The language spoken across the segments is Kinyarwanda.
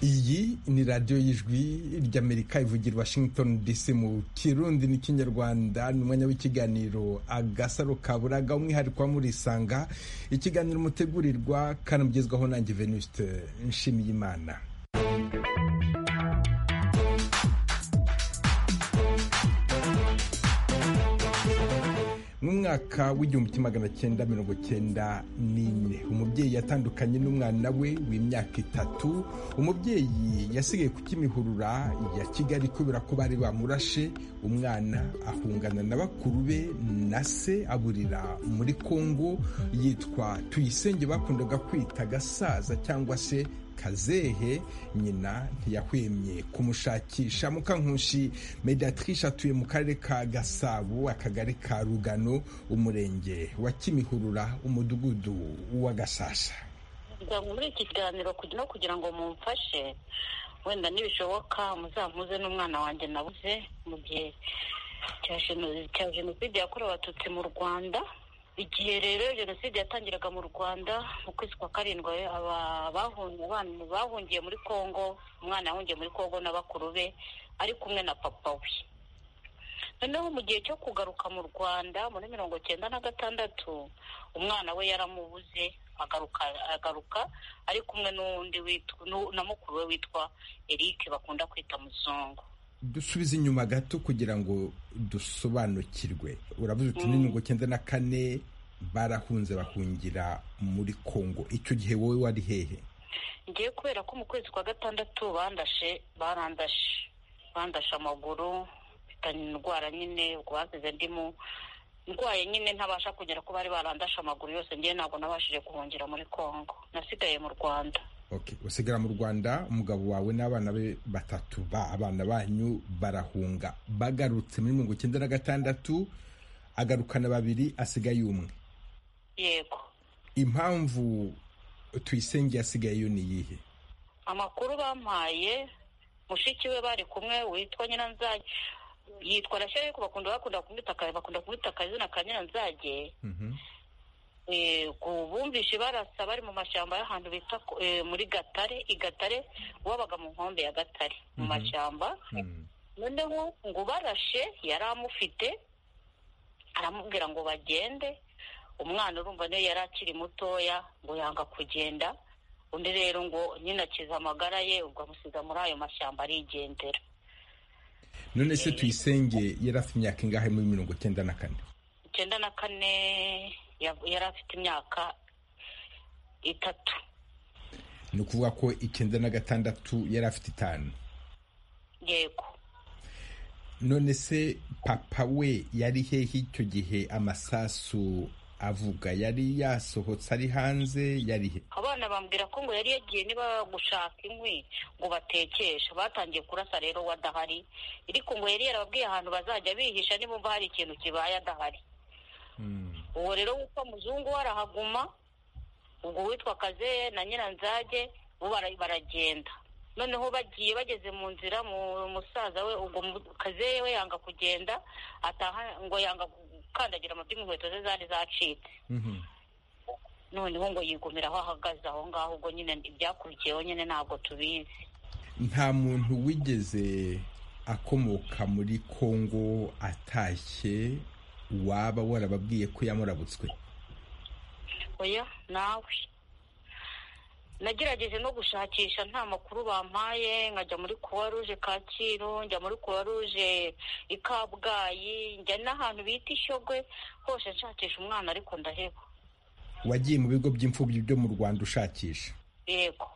iyi ni radiyo y'ijwi ry'amerika ivugira washington dc mu kirundi n'ikinyarwanda ni umwanya w'ikiganiro agasaro kaburaga umwihariko murisanga ikiganiro mutegurirwa kandi mugezwaho nanjye venuste nshimiyimana mu mwaka w'igihumbi kimwe magana cyenda mirongo cyenda n'ine umubyeyi yatandukanye n'umwana we w'imyaka itatu umubyeyi yasigaye ku kimihurura ya kigali kubera ko bari bamurashe umwana ahungana na bakuru be na se aburira muri kongo yitwa tuyisenge bakundaga kwita gasaza cyangwa se kazehe nyina ntiyahwemye kumushakisha mukankushi mediatrice atuye mu karere ka gasabo akagari ka rugano umurenge wa kimihurura umudugudu wa gasasa muri iki kiganiro no kugira ngo mumfashe wenda nibishoboka muzamuze n'umwana wanjye nabuze mu gihe cya jenoside yakorewe abatutsi mu rwanda igihe rero jenoside yatangiraga mu rwanda mu kwezi kwa karindwi abantu bahungiye muri congo umwana yahungiye muri congo na bakuru be ari kumwe na papa we noneho mu gihe cyo kugaruka mu rwanda muri mirongo cyenda na gatandatu umwana we yaramubuze agaruka agaruka ari kumwe n'undi na mukuru we witwa eric bakunda kwita muzungu dusubize inyuma gato kugira ngo dusobanukirwe uravuze uti ni mirongo cyenda na kane barahunze bahungira muri congo icyo gihe wowe wari hehe ngiye kubera ko mu kwezi kwa gatandatu bandashe barandashe bandashe amaguru mfitanye indwara nyine ubwo basize ndimo ndwaye nyine ntabasha kugera ko bari barandashe amaguru yose ngewe ntabwo nabashije guhungira muri congo nasigaye mu rwanda usigara mu rwanda umugabo wawe n'abana be batatu ba abana banyu barahunga bagarutse muri mirongo icyenda na gatandatu agarukana babiri asigaye umwe yego impamvu tuyisenge yasigayeyo ni iyihe amakuru bampaye mushiki we bari kumwe witwa nyiranzage yitwa na shyari bakunda kumwita akazina ka nyiranzage bumvishe barasa bari mu mashyamba y'ahantu bita muri gatare igatare wabaga mu nkombe ya gatare mu mashyamba noneho ngo ubarashe yari amufite aramubwira ngo bagende umwana urumva niyo yari akiri mutoya ngo yanga kugenda undi rero ngo nyine akiza amagara ye ubwo amusiga muri ayo mashyamba arigendera none se tuyisenge yari afite imyaka ingahe muri mirongo icyenda na kane icyenda na kane yari afite imyaka itatu ni ukuvuga ko icyenda na gatandatu yari afite itanu yego none se papa we yari hehe icyo gihe amasasu avuga yari yasohotse ari hanze yari he abana bambwira ko ngo yari yagiye niba gushaka inkwi ngo batekeshe batangiye kurasa rero we adahari ariko ngo yari yarababwiye ahantu bazajya bihisha nibumva hari ikintu kibaye adahari uwo rero witwa muzungu arahaguma ubwo witwa kaze na nyiranzage bo baragenda noneho bagiye bageze mu nzira musaza we ubwo kaze we yanga kugenda ataha ngo yanga gukandagira amabyi inkweto ze zari zacitse noneho ngo yigumira aho ahagaze aho ngaho ubwo nyine ibyakurikiyeho nyine ntabwo tubizi nta muntu wigeze akomoka muri congo atashye waba warababwiye ko yamurabutswe oya nawe nagerageje no gushakisha nta makuru bampaye nkajya muri kuwa ruje kacyiru njya muri kuwa ruje i kabgayi njya n'ahantu bita ishyogwe hose nshakisha umwana ariko ndaheba wagiye mu bigo by'imfubyi byo mu rwanda ushakisha yego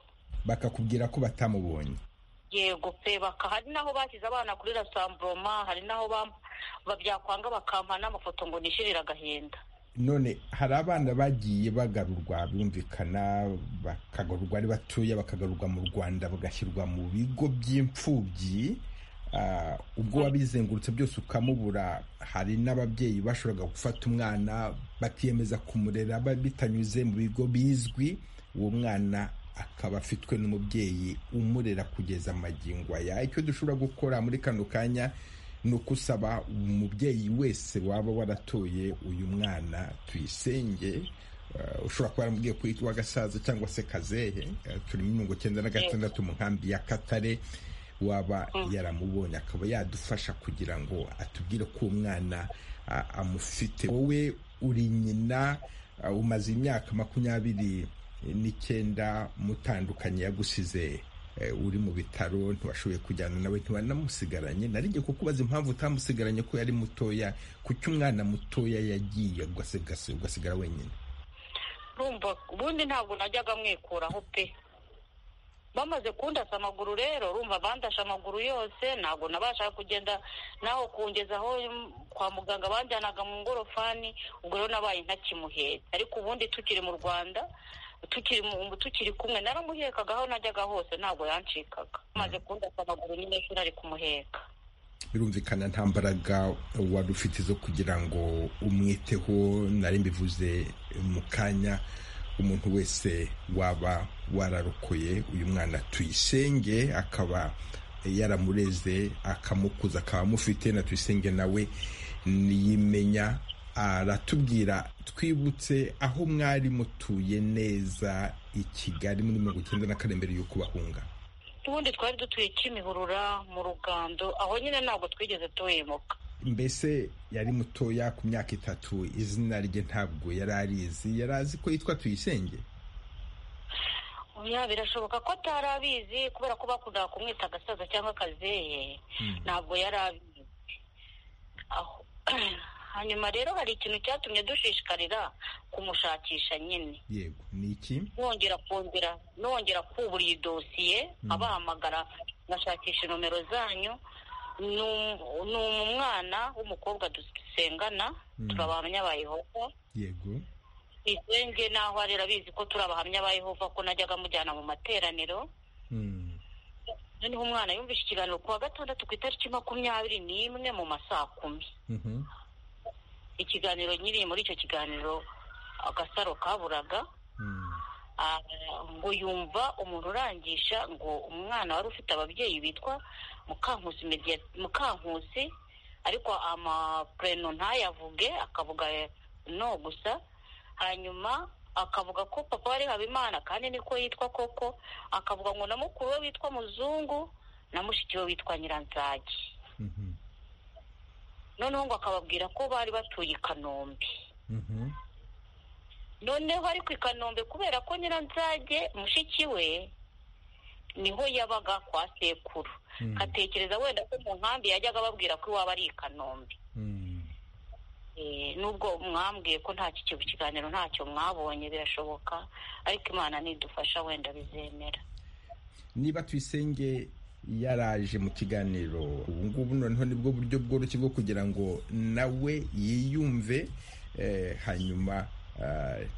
bakakubwira ko batamubonye yego pe baka hari n'aho bashyize abana kuri rasamburoma hari n'aho byakwanga bakampa n'amafoto ngo nishirire agahinda none hari abana bagiye bagarurwa birumvikana bakagarurwa ari batoya bakagarurwa mu rwanda bagashyirwa mu bigo by'imfubyi ubwo wabizengurutse byose ukamubura hari n'ababyeyi bashoboraga gufata umwana bakiyemeza kumurera bitanyuze mu bigo bizwi uwo mwana akaba afitwe n'umubyeyi umurera kugeza amagingo aya icyo dushobora gukora muri kano kanya ni ukusaba umubyeyi wese waba waratoye uyu mwana tuyisenge ushobora kuba yaramubwiye ko yitwa gasaza cyangwa se kazehe turi muri mirongo icyenda na gatandatu mu nkambi ya katare waba yaramubonye akaba yadufasha kugira ngo atubwire ko umwana amufite wowe uri nyina umaze imyaka makumyabiri n'icyenda mutandukanye yagusize uri mu bitaro ntibashoboye kujyana nawe ntibanamusigaranye narinjye kukubaza impamvu utamusigaranye ko yari mutoya kuki umwana mutoya yagiye ugasigara wenyine rumva ubundi ntabwo najyaga mwikuraho pe bamaze kundasa amaguru rero urumva bandashe amaguru yose ntabwo nabashaga kugenda naho kungezaho kwa muganga banjyanaga mu ngorofani ubwo rero nabaye ntakimuhetse ariko ubundi tukiri mu rwanda tukiri tukiri kumwe naramuhekaga aho najyaga hose ntabwo yancikaga bamaze kundasa amaguru nyine shuri ari kumuheka birumvikana nta mbaraga wari ufite zo kugira ngo umwiteho nari mbivuze mu kanya umuntu wese waba wararokoye uyu mwana tuyisenge akaba yaramureze akamukuza akaba amufite na tuyisenge nawe niyimenya aratubwira twibutse aho mwari mutuye neza i kigali muri mirongo icyenda na karindwi mbere y'uko bahunga ubundi twari dutuye kimihurura mu rugando aho nyine ntabwo twigeze tuhemuka mbese yari mutoya ku myaka itatu izina rye ntabwo yari arizi yari azi ko yitwa tuyisenge oya birashoboka ko atari abizi kubera ko bakundaga kumwita agasaza cyangwa akazeye ntabwo yari abizi hanyuma rero hari ikintu cyatumye dushishikarira kumushakisha nyine yego ni iki nongera kongera nongera kubura iyi dosiye abahamagara ngashakisha nomero zanyu ni umwana w'umukobwa dusengana turi abahamya ba yehova yego izenge naho arera abizi ko turi abahamya ba yehova ko najyaga amujyana mu materaniro noneho umwana yumvise ikiganiro ku wa gatandatu ku itariki makumyabiri n'imwe mu masaa kumi ikiganiro nyiri muri icyo kiganiro agasaro kaburaga ngo yumva umuntu urangisha ngo umwana wari ufite ababyeyi bitwa mukankusi ariko amapureno ntayavuge akavuga no gusa hanyuma akavuga ko papa wari habimana kandi niko yitwa koko akavuga ngo na mukuru we witwa muzungu na mushiki we witwa nyiranzage noneho ngo akababwira ko bari batuye i kanombe noneho ariko i kanombe kubera ko nyiranzage mushiki we niho yabaga kwa sekuru atekereza wenda ko mu nkambi yajyaga ababwira ko iwaba ari i kanombe nubwo mwambwiye ko nta kigo kiganiro ntacyo mwabonye birashoboka ariko imana nidufasha wenda bizemera niba tuyisenge yaraje mu kiganiro ubu ngubu noneho nibwo buryo bworoshye bwo kugira ngo nawe yiyumve hanyuma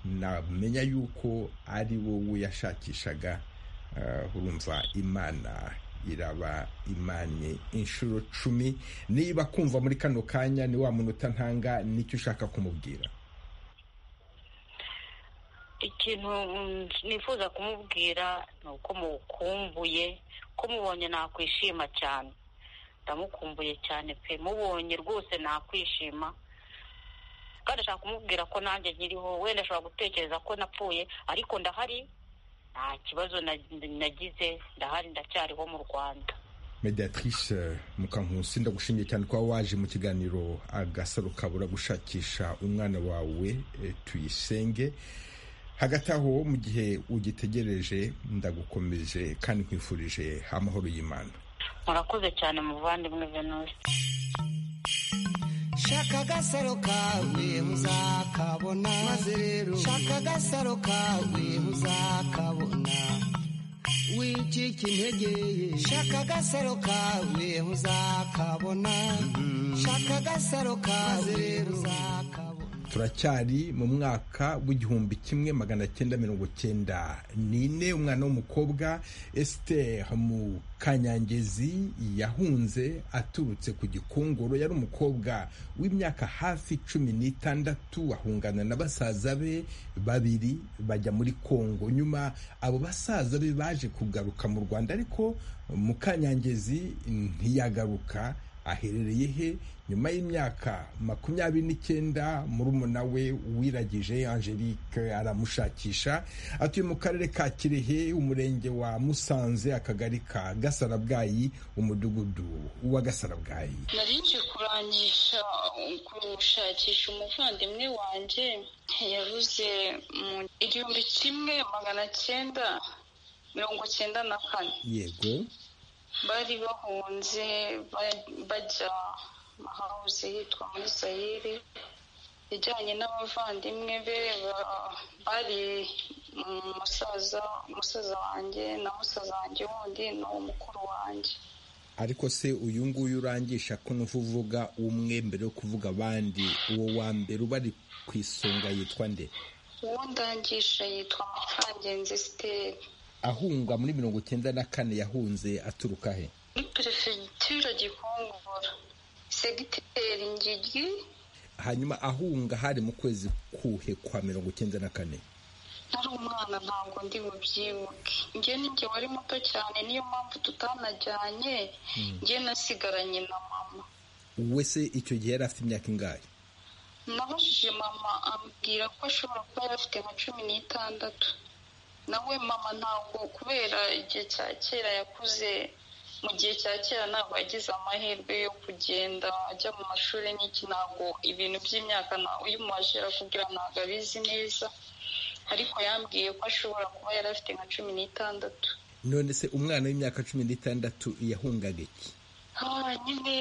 namenya yuko ari wowe yashakishaga urumva imana iraba imani inshuro cumi niba kumva muri kano kanya ni wa munota ntanga nicyo ushaka kumubwira ikintu nifuza kumubwira ni uko mukumbuye ko mubonye nakwishima cyane ndamukumbuye cyane pe mubonye rwose nakwishima kandi ashaka kumubwira ko nanjye nkiriho wenda ashobora gutekereza ko napfuye ariko ndahari nta kibazo nagize ndahari ndacyariho mu rwanda mediatrice mukankusi ndagushimiye cyane kuba waje mu kiganiro agasaro kabura gushakisha umwana wawe tuyisenge hagati aho mu gihe ugitegereje ndagukomeje kandi nkwifurije amahoro y'imana murakoze cyane muvandimwe venusi shaka agasaro kawe uzakabona maze rero shaka agasaro kawe uzakabona wicika intege shaka agasaro kawe uzakabona shaka agasaro kawe uzakabona turacyari mu mwaka w'igihumbi kimwe magana cyenda mirongo cyenda n'ine umwana w'umukobwa esiteri mu kanyangezi yahunze aturutse ku gikongoro yari umukobwa w'imyaka hafi cumi n'itandatu ahungana na basaza be babiri bajya muri kongo nyuma abo basaza be baje kugaruka mu rwanda ariko mu kanyangezi ntiyagaruka aherereye he nyuma y'imyaka makumyabiri n'icyenda murumuna we wiragije angelique aramushakisha atuye mu karere ka kirehe umurenge wa musanze akagari ka gasarabwayi umudugudu wa gasarabwayi nari nje kurangisha gushakisha umuvandimwe wanjye yabuze mu igihumbi kimwe magana cyenda mirongo cyenda na kane yego bari bahunze bajya hawuze yitwa muri sayiri ijyanye n'abavandimwe be bari umusaza umusaza wanjye na musaza wanjye wundi ni uwo mukuru wanjye ariko se uyu nguyu urangisha ko nuva uvuga umwe mbere yo kuvuga abandi uwo wa mbere ubari ku isonga yitwa nde uwo ndangisha yitwa mukangenzi siteri ahunga muri mirongo icyenda na kane yahunze aturuka he muri perefegitura gikongoro segiteri ngigi hanyuma ahunga hari mu kwezi kuhe kwa mirongo icyenda na kane nari umwana ntabwo ndi bubyibuke njye n'injye wari muto cyane niyo mpamvu tutanajyanye njye nasigaranye na mama wowe se icyo gihe yari afite imyaka ingahe nabajije mama ambwira ko ashobora kuba yari afite nka cumi n'itandatu nawe mama ntabwo kubera igihe cya kera yakuze mu gihe cya kera ntabwo yagize amahirwe yo kugenda ajya mu mashuri n'iki ntabwo ibintu by'imyaka uyu mubajira kugira ntabwo abizi neza ariko yambwiye ko ashobora kuba yari afite nka cumi n'itandatu none se umwana w'imyaka cumi n'itandatu yahungaga iki nyine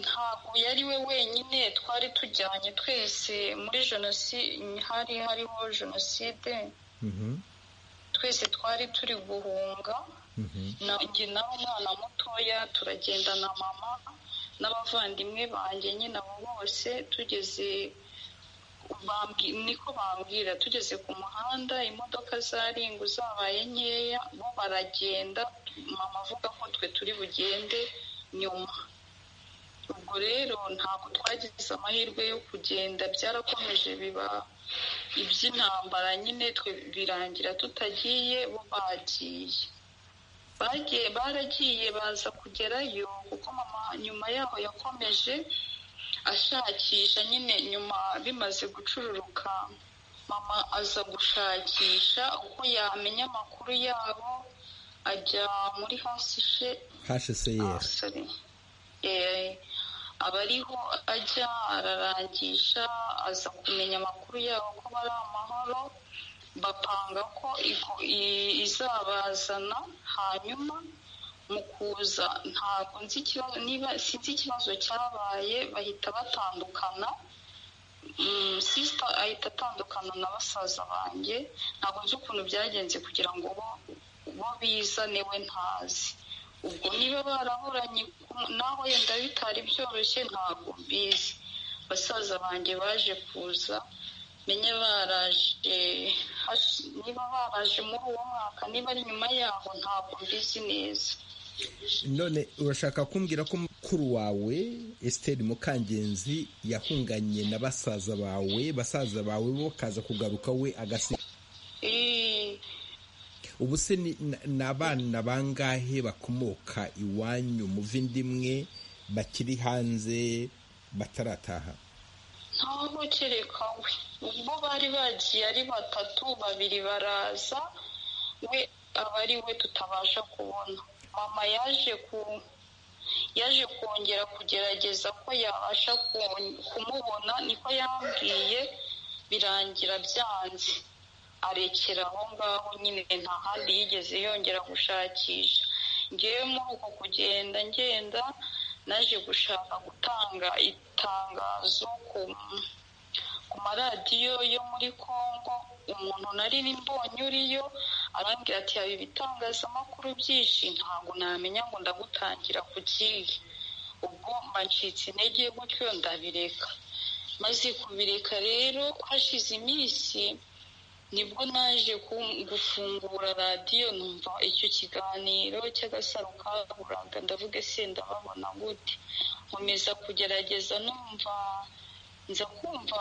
ntabwo yari we wenyine twari tujyanye twese muri jenoside hari hariho jenoside twese twari turi guhunga nanjye nawe umwana mutoya turagenda na mama n'abavandimwe banjye nyine abo bose tugeze niko bambwira tugeze ku muhanda imodoka za ringu zabaye nkeya bo baragenda mama avuga ko twe turi bugende nyuma ubwo rero ntabwo twagize amahirwe yo kugenda byarakomeje biba iby'intambara nyine twe birangira tutagiye bo bagiye bagiye baragiye baza kugerayo kuko mama nyuma yaho yakomeje ashakisha nyine nyuma bimaze gucururuka mama aza gushakisha uko yamenya amakuru yabo ajya muri hasishe hseyeri aba ariho ajya ararangisha aza kumenya amakuru yabo ko bari amahoro bapanga ko izabazana hanyuma mu kuza ntabwo nzi ikibazo niba sinzi ikibazo cyabaye bahita batandukana sisita ahita atandukana na basaza banjye ntabwo nzi ukuntu byagenze kugira ngo bo bizane we ntazi ubwo niba baraburanye naho yenda bitari byoroshye ntabwo mbizi basaza banjye baje kuza menye baraje niba baraje muri uwo mwaka niba ari nyuma yaho ntabwo mbizi neza none urashaka kumbwira ko mukuru wawe esiteri mukangenzi yahunganye na basaza bawe basaza bawe bo kaza kugaruka we agasiga ubu se ni abana bangahe bakomoka iwanyu muva indi imwe bakiri hanze batarataha ntaho kereka we ubwo bari bagiye ari batatu babiri baraza we aba ari we tutabasha kubona mama yaje ku yaje kongera kugerageza ko yabasha kumubona niko yambwiye birangira byanze arekera aho ngaho nyine nta handi yigeze yongera gushakisha ngewe muri uko kugenda ngenda naje gushaka gutanga itangazo ku maradiyo yo muri congo umuntu nari mbonye uriyo arambwira ati yaba ibitangazamakuru byinshi ntabwo namenya ngo ndagutangira ku kihe ubwo ncitse intege gutyo ndabireka maze kubireka rero hashize iminsi nibwo naje gufungura radiyo numva icyo kiganiro cy'agasaro kaburaga ndavuga se ndababona gute nkomeza kugerageza numva nza kumva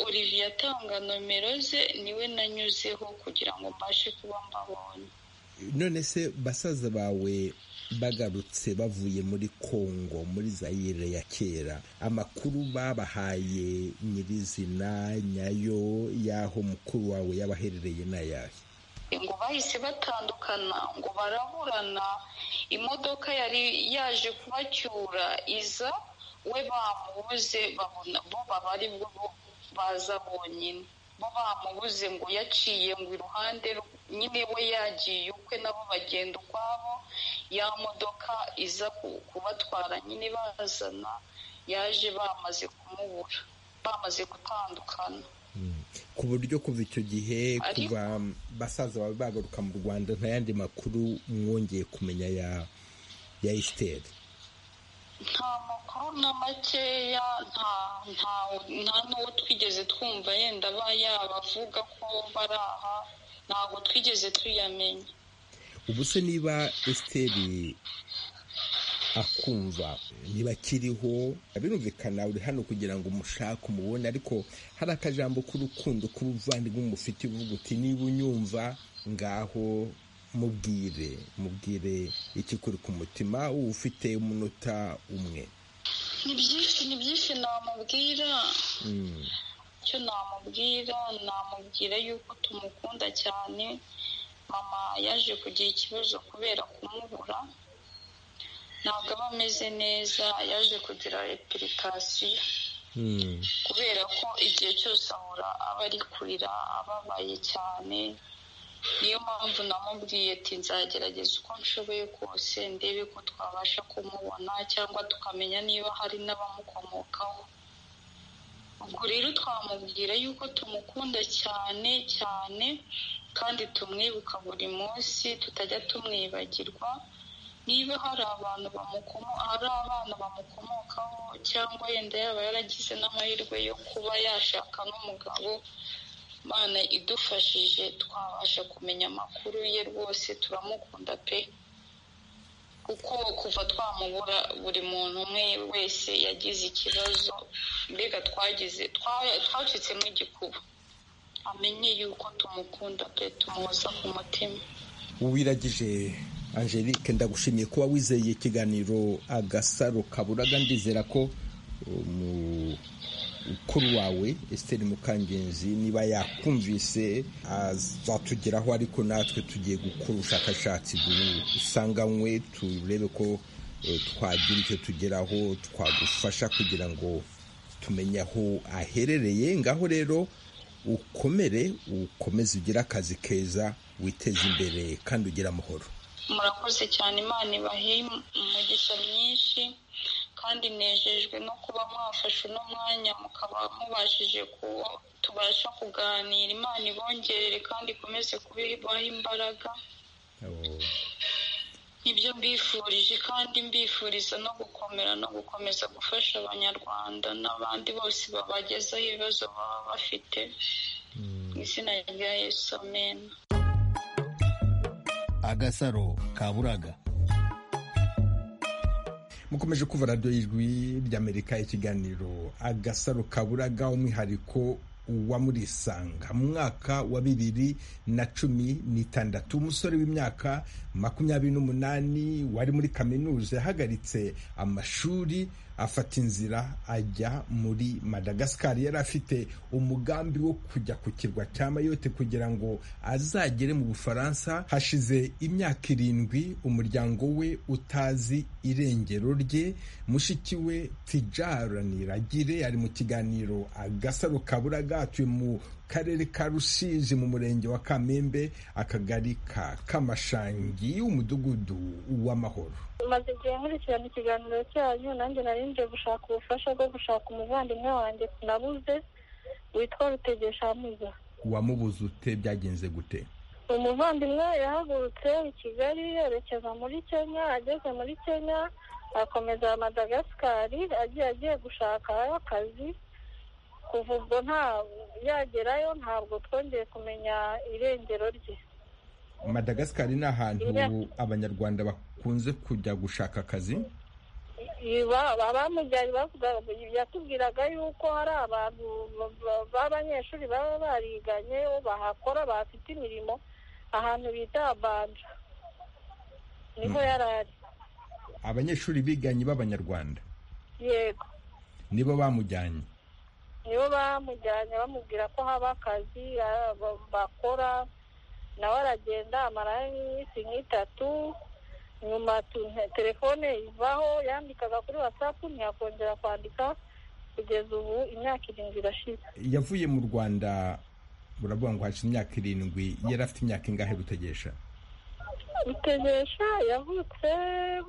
olivier atanga nomero ze niwe nanyuzeho kugira ngo mbashe kuba mbabonye none se basaza bawe bagarutse bavuye muri kongo muri zayire ya kera amakuru babahaye nyirizina nyayo y'aho mukuru wawe yabaherereye n'ayahe ngo bahise batandukana ngo baraburana imodoka yari yaje kubacyura iza we bamubuze babona bo baba ari bwo baza bonyine bo bamubuze ngo yaciye ngo iruhande nyine we yagiye ukwe nabo bagenda ukwabo ya modoka iza kubatwara nyine bazana yaje bamaze kumubura bamaze gutandukana ku buryo kuva icyo gihe kuva basaza bawe bagaruka mu rwanda nta yandi makuru mwongeye kumenya ya ya esiteri nta makuru na makeya nta n'uwo twigeze twumva yenda aba yabavuga ko bari aha ntabwo twigeze tuyamenya ubu se niba esiteri akumva ntibakiriho birumvikana uri hano kugira ngo umushake umubone ariko hari akajambo k'urukundo k'ubuvandimwe mufitiye uvuga uti niba unyumva ngaho mubwire mubwire ikikuri ku mutima uba ufite umunota umwe ni byinshi ni byinshi namubwira icyo namubwira namubwira yuko tumukunda cyane mama yaje kugira ikibazo kubera kumubura ntabwo aba ameze neza yaje kugira epurikasiyo kubera ko igihe cyose ahora aba ari kurira ababaye cyane niyo mpamvu namubwiye ati nzagerageza uko nshoboye kose ndebe ko twabasha kumubona cyangwa tukamenya niba hari n'abamukomokaho ubwo rero twamubwira yuko tumukunda cyane cyane kandi tumwibuka buri munsi tutajya tumwibagirwa niba hari abantu hari abana bamukomokaho cyangwa yenda yaba yaragize n'amahirwe yo kuba yashaka n'umugabo mana idufashije twabasha kumenya amakuru ye rwose turamukunda pe kuko kuva twamubura buri muntu umwe wese yagize ikibazo mbega twagize twacitsemo igikuba amenye yuko tumukunda pe tumuhoza ku mutima wiragije angelique ndagushimiye kuba wizeye ikiganiro agasaro kaburaga ndizera ko umukuru wawe esiteri mukangenzi niba yakumvise azatugeraho ariko natwe tugiye gukora ubushakashatsi dusanganywe turebe ko twagira icyo tugeraho twagufasha kugira ngo tumenye aho aherereye ngaho rero ukomere ukomeze ugire akazi keza witeze imbere kandi ugire amahoro murakoze cyane imana ibahe umugisha myinshi kandi nejejwe no kuba mwafashe uno mwanya mukaba mubashije kuba tubasha kuganira imana ibongerere kandi ikomeze kubibaho imbaraga nibyo mbifurije kandi mbifuriza no gukomera no gukomeza gufasha abanyarwanda n'abandi bose babagezaho ibibazo baba bafite mu izina rya yesu amena agasaro kaburaga mukomeje kuva radiyo y'ijwi ry'amerika ikiganiro agasaro kaburaga umwihariko wa muri isanga mu mwaka wa bibiri na cumi n'itandatu umusore w'imyaka makumyabiri n'umunani wari muri kaminuza yahagaritse amashuri afata inzira ajya muri madagascar yari afite umugambi wo kujya ku kirwa cya mayote kugira ngo azagere mu bufaransa hashize imyaka irindwi umuryango we utazi irengero rye mushiki we tijara niragire ari mu kiganiro agasaro kaburaga atuye mu karere ka rusizi mu murenge wa kamembe akagari ka kamashangi umudugudu w'amahoro maze igihe nkurikirana ikiganiro cyanyu nanjye nari nje gushaka ubufasha bwo gushaka umuvandimwe wanjye nabuze witwa rutegeshamuza wamubuze ute byagenze gute umuvandimwe yahagurutse i kigali yerekeza muri kenya ageze muri kenya akomeza madagascari agiye agiye gushakayo akazi kuva ubwo nta yagerayo ntabwo twongeye kumenya irengero rye madagascari ni ahantu abanyarwanda bakunze kujya gushaka akazi abamujyanye yatubwiraga yuko hari abantu b'abanyeshuri baba bariganye bahakora bafite imirimo ahantu bita abanja niho yari ari abanyeshuri biganye b'abanyarwanda yego nibo bamujyanye nibo bamujyanye bamubwira ko haba akazi ah, ba- bakora nawe aragenda amarayo iminsi nk'itatu nyuma tu- nte- telefone ivaho yandikaga kuri watsapu ntiyakongera kwandika kugeza ubu imyaka irindwi irashize yavuye mu rwanda buravuga ngo hashize imyaka irindwi yari afite imyaka ingahe rutegesha rutegesha yavutse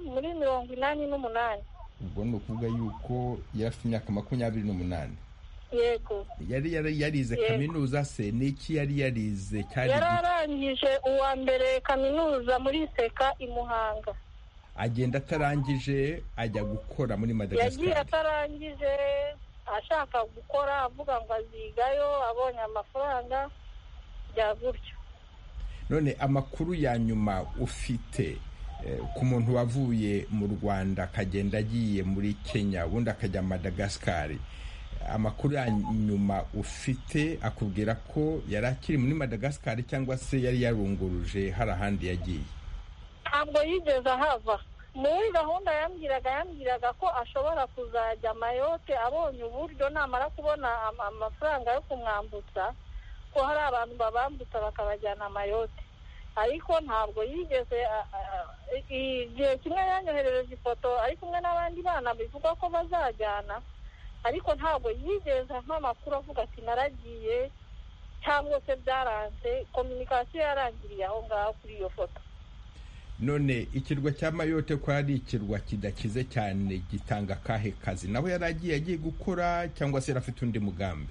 muri mirongo inani n'umunani ubwo ni ukuvuga yuko yari afite imyaka makumyabiri n'umunani yego yari yari- yarize Yego. kaminuza se ni iki yari yarize cyari yari igiki? arangije uwa mbere kaminuza muri seka i muhanga agenda atarangije ajya gukora muri yagiye madagascar atarangije ashaka gukora avuga ngo azigayo abonye amafaranga bya gutyo none amakuru ya nyuma ufite eh, ku muntu wavuye mu rwanda akagenda agiye muri kenya ubundi akajya madagascar amakuru ya nyuma ufite akubwira ko yari akiri muri madagascar cyangwa se yari yarunguruje hari ahandi yagiye ntabwo yigeze ahava muri gahunda yambwiraga yambwiraga ko ashobora kuzajya mayote abonye uburyo namara kubona ama- amafaranga yo kumwambutsa ko hari abantu babambutsa bakabajyana mayote ariko ntabwo yigeze a- a- i- igihe kimwe yanyoherereje ifoto ari kumwe n'abandi bana bivugwa ko bazajyana ariko ntabwo yigeze ampa amakuru avuga ati naragiye cyangwa se byaranze kominikasiyo yarangiriye aho ngaho kuri iyo foto none ikirwa cya mayote ko ari ikirwa kidakize cyane gitanga akahe kazi naho yari agiye agiye gukora cyangwa se yari afite undi mugambi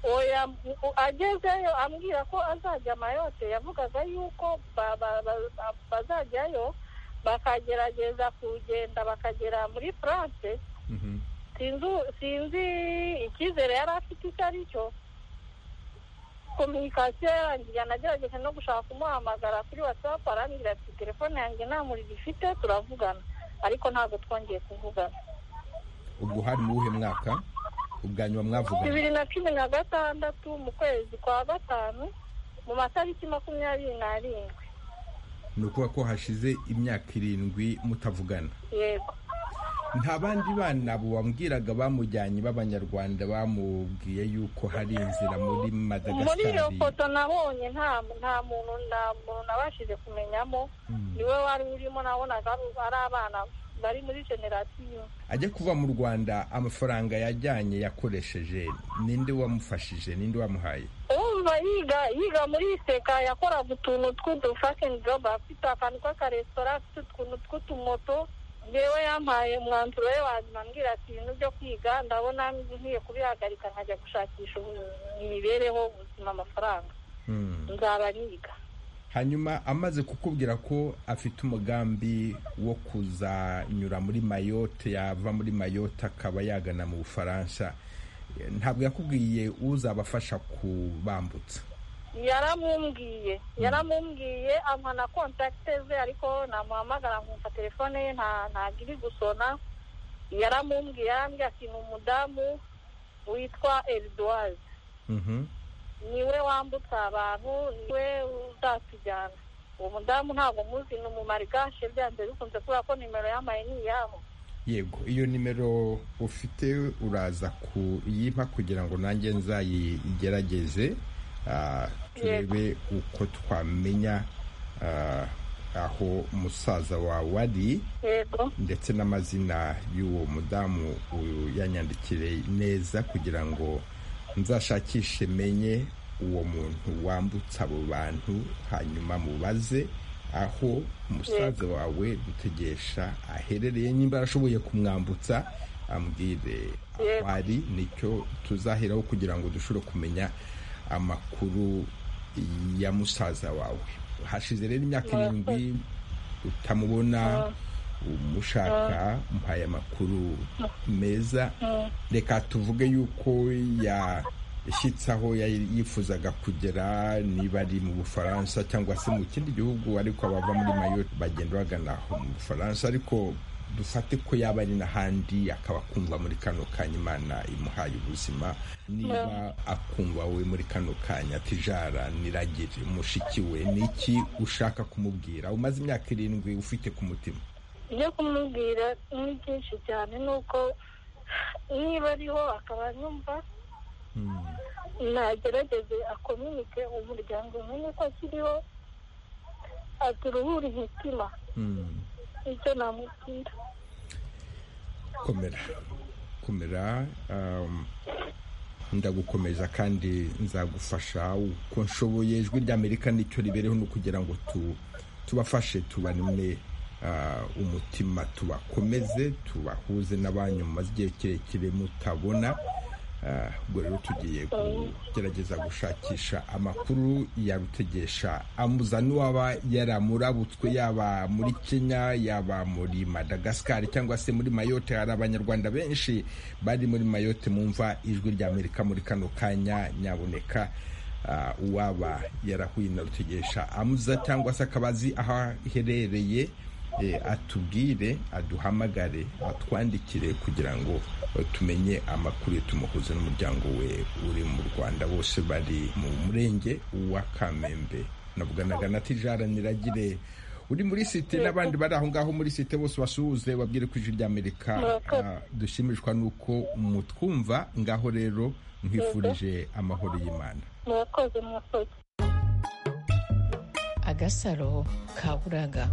oya u- agezeyo ambwira ko azajya mayote yavugaga yuko ba- ba- ba- ba- bazajyayo bakagerageza kugenda bakagera muri france Mhm. sinzi sinzi icyizere yari afite icyo ari cyo kominikasiyo yarangiye anagerageje no gushaka kumuhamagara kuri whatsapp arambwira ati telefone yanjye nta muriro ifite turavugana ariko ntabwo twongeye kuvugana ubwo hari mu wuhe mwaka ubwa nyuma mwavugana bibiri na cumi na gatandatu mu kwezi kwa gatanu mu matariki makumyabiri n'arindwi ni ukuvuga ko hashize imyaka irindwi mutavugana yego nta bandi bana bambwiraga bamujyanye b'abanyarwanda bamubwiye yuko hari inzira muri muri iyo madagascar foto nabonye nta nta muntu nta muntu nabashije kumenyamo niwe wari urimo nabonaga ari- ari abana bari muri generasiyo ajya kuva mu rwanda amafaranga yajyanye yakoresheje ninde wamufashije ninde wamuhaye umva yiga yiga muri seka yakoraga utuntu tw'udufasheni jobu afite akantu k'akaresitora afite utuntu tw'utumoto yewe yampaye umwanzuro we wanyuma ambwira ati ibintu byo kwiga ndabona nkwiye kubihagarika nkajya gushakisha ubu- imibereho ubuzima amafaranga Mm. nzaba niga hanyuma amaze kukubwira ko afite umugambi wo kuzanyura muri mayote yava muri mayote akaba yagana mu bufaransa Eh, ntabwo yakubwiye uzabafasha kubambutsa yaramumbwiye yaramumbwiye ampa na kontakite ze ariko namuhamagara nkumva telefone ye nta ntabwo iri gusona yaramumbwiye yarambwira ati ni umudamu witwa eriduwazi Mhm. niwe wambutsa abantu niwe uzatujyana uwo mudamu ntabwo muzi ni umumarigashe byanze bikunze kubera ko nimero yamaye ni iyabo yego iyo nimero ufite uraza kuyimpa kugira ngo nanjye nzayigerageze ah, turebe uko twamenya ah, aho musaza wawe ari yego ndetse n'amazina y'uwo mudamu uyu yanyandikire neza kugira ngo nzashakishe menye uwo muntu wambutsa abo bantu hanyuma mubaze aho umusaza wawe dutegesha aherereye nimba arashoboye kumwambutsa ambwire aho Yego. ari nicyo tuzaheraho kugira ngo dushobore kumenya amakuru ya musaza wawe hashize rero imyaka irindwi utamubona umushaka muhaye amakuru meza reka tuvuge yuko yashyitse aho yari yifuzaga kugera niba ari mu bufaransa cyangwa se mu kindi gihugu ariko abava muri mayo bagenda bagana aho mu bufaransa ariko dufate ko yaba ari n'ahandi akaba akumva muri kano kanya imana imuhaye ubuzima niba akumva we muri kano kanya tijara niragire mushiki we ni iki ushaka kumubwira umaze imyaka irindwi ufite ku mutima ibyo kumubwira ni byinshi cyane ni uko niba ariho akaba yumva nagerageze akominike umuryango umenye ko akiriho aturuhure imitima nicyo namubwira komera komera ndagukomeza kandi nzagufasha uko nshoboye ijwi ry'amerika nicyo ribereho ni ukugira ngo tubafashe tubanine umutima tubakomeze tubahuze n'abanyu mumaze igihe kirekire mutabona ubwo rero tugiye kugerageza gushakisha amakuru yarutegesha amuza n'uwaba yaramurabutswe yaba muri kenya yaba muri madagascar cyangwa se muri mayote hari abanyarwanda benshi bari muri mayote mumva ijwi rya amerika muri kano kanya nyaboneka uwaba yarahuye na rutegesha amuza cyangwa se akabazi aho aherereye atubwire aduhamagare atwandikire kugira ngo tumenye amakuru tumuhuze n'umuryango we uri mu rwanda bose bari mu murenge wa kamembe nabwanaga na tijara niragire uri muri site n'abandi bari aho ngaho muri site bose basuhuze babwire ko ijwi ry'amerika dushimishwa n'uko mutwumva ngaho rero nkwifurije amahoro y'imana agasaro kaburaga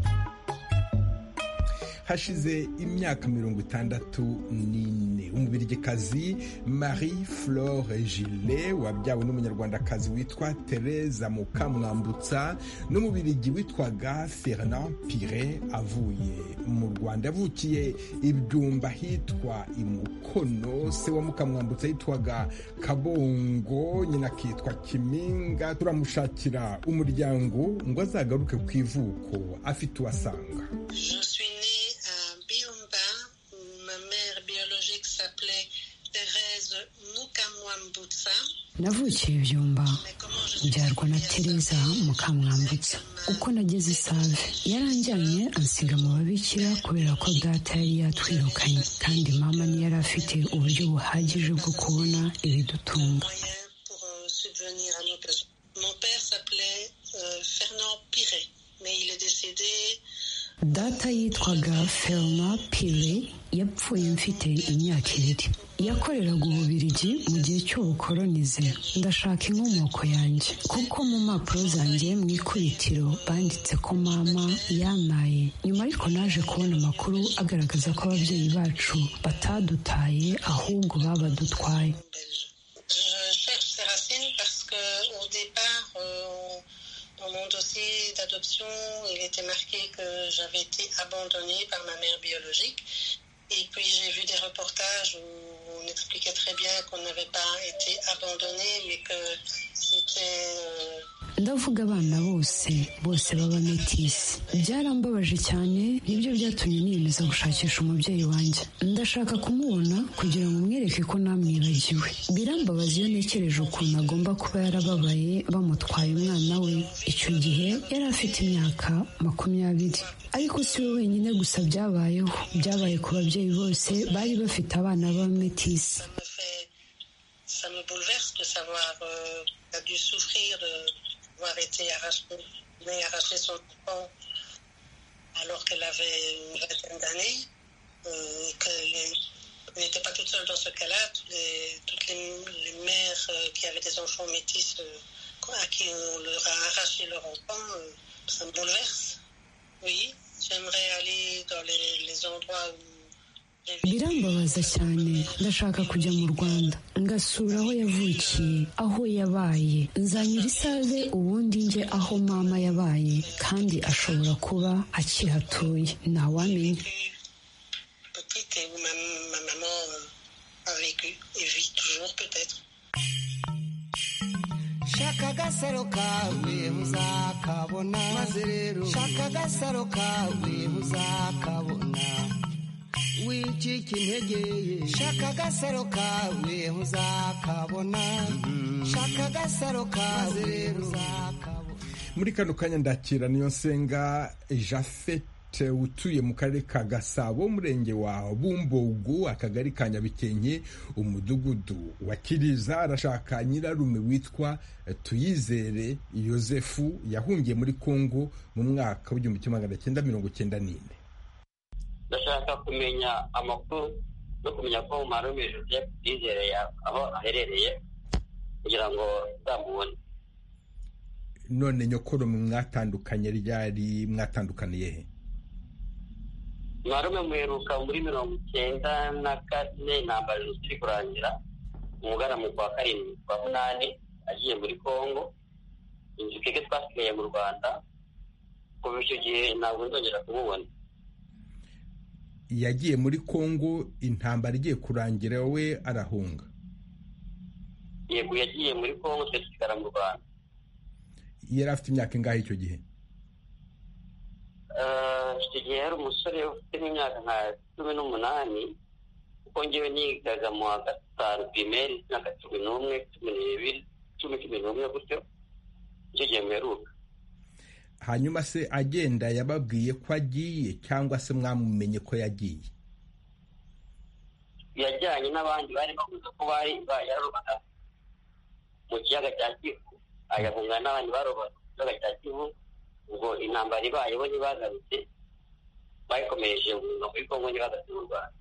hashize imyaka mirongo itandatu n'ine umubirigikazi marie flore gile wabyawe n'umunyarwandakazi witwa tereza mukamwambutsa n'umubirigi witwaga fernand pire avuye mu rwanda yavukiye ibyumba hitwa imukono se wa mukamwambutsa yitwaga kabongo nyina akitwa kiminga turamushakira umuryango ngo azagaruke ku ivuko afite uwasanga navukiye ibyumba byarwa na tereza mukamwambutsa uko nageze isave yaranjyanye ansiga mu babikira kubera ko data yari yatwirukanye kandi mama ntiyari afite uburyo buhagije bwo kubona ibidutunga data yitwaga ferma pire yapfuye mfite imyaka ibiri yakoreraga ububirigi mu gihe cy'ubukoronize ndashaka inkomoko yanjye kuko mu mpapuro zanjye mu ikubitiro banditse ko mama yamaye nyuma ariko naje kubona amakuru agaragaza ko ababyeyi bacu batadutaye ahubwo babadutwaye mon dossier d'adoption, il était marqué que j'avais été abandonnée par ma mère biologique. Et puis j'ai vu des reportages où on expliquait très bien qu'on n'avait pas été abandonné, mais que c'était... ndavuga abana bose bose baba metisi byarambabaje cyane nibyo byatumye niyemeza gushakisha umubyeyi wanjye ndashaka kumubona kugira ngo umwereke ko namwibagiwe birambabaza iyo ntekereje ukuntu agomba kuba yarababaye bamutwaye umwana we icyo gihe yari afite imyaka makumyabiri ariko si we wenyine gusa byabayeho byabaye ku babyeyi bose bari bafite abana b'abametisi avoir été arrachée, mais arraché son enfant alors qu'elle avait une vingtaine d'années, euh, qu'elle n'était pas toute seule dans ce cas-là. Les, toutes les, les mères euh, qui avaient des enfants métis euh, à qui on leur a arraché leur enfant, ça me bouleverse. Oui, j'aimerais aller dans les, les endroits où birambabaza cyane ndashaka kujya mu rwanda ngasura aho yavukiye aho yabaye nzanyura isave ubundi njye aho mama yabaye kandi ashobora kuba akihatuye ntawamenya shaka agasaro kawe muzakabona maze rero shaka agasaro kawe muzakabona wicika integeye shaka agasaro kawe uzakabona shaka agasaro kawe uzakabona muri kano kanya ndakira niyo nsenga jafete utuye mu karere ka gasabo umurenge wa bumbogu akagari ka nyabikenke umudugudu wa kiriza arashaka nyirarume witwa tuyizere yosefu yahungiye muri kongo mu mwaka w'igihumbi kimwe magana cyenda mirongo cyenda n'ine ndashaka kumenya amakuru no kumenya ko marume joseph yizereye aho aherereye kugira ngo nzamubone none nyokuru mwatandukanye ryari mwatandukaniye he marume muheruka muri mirongo icyenda na kane intambara ziri kurangira umugana mu kwa karindwi kwa munani agiye muri kongo inzu twebwe twasigaye mu rwanda kuva icyo gihe ntabwo nzongera kumubona yagiye muri kongo intambara igiye kurangira we arahunga yego yagiye muri kongo twe dusigara mu rwanda yari afite imyaka ingahe icyo gihe Eh, icyo gihe yari umusore ufite nk'imyaka nka cumi n'umunani kuko ngewe nigaga mu wa gatanu pirimeri imyaka cumi n'umwe cumi n'ibiri cumi cumi n'umwe gutyo icyo gihe mperuka hanyuma se agenda yababwiye ko agiye cyangwa se mwamumenye ko yagiye yajyanye n'abandi bari bavuze ko bari bayarobaga mu kiyaga cya kivu ayahunga n'abandi barobaga mu kiyaga cya kivu ubwo intambara ibaye bo ntibagarutse bayikomereje ubuzima kuri kongo ntibagarutse mu rwanda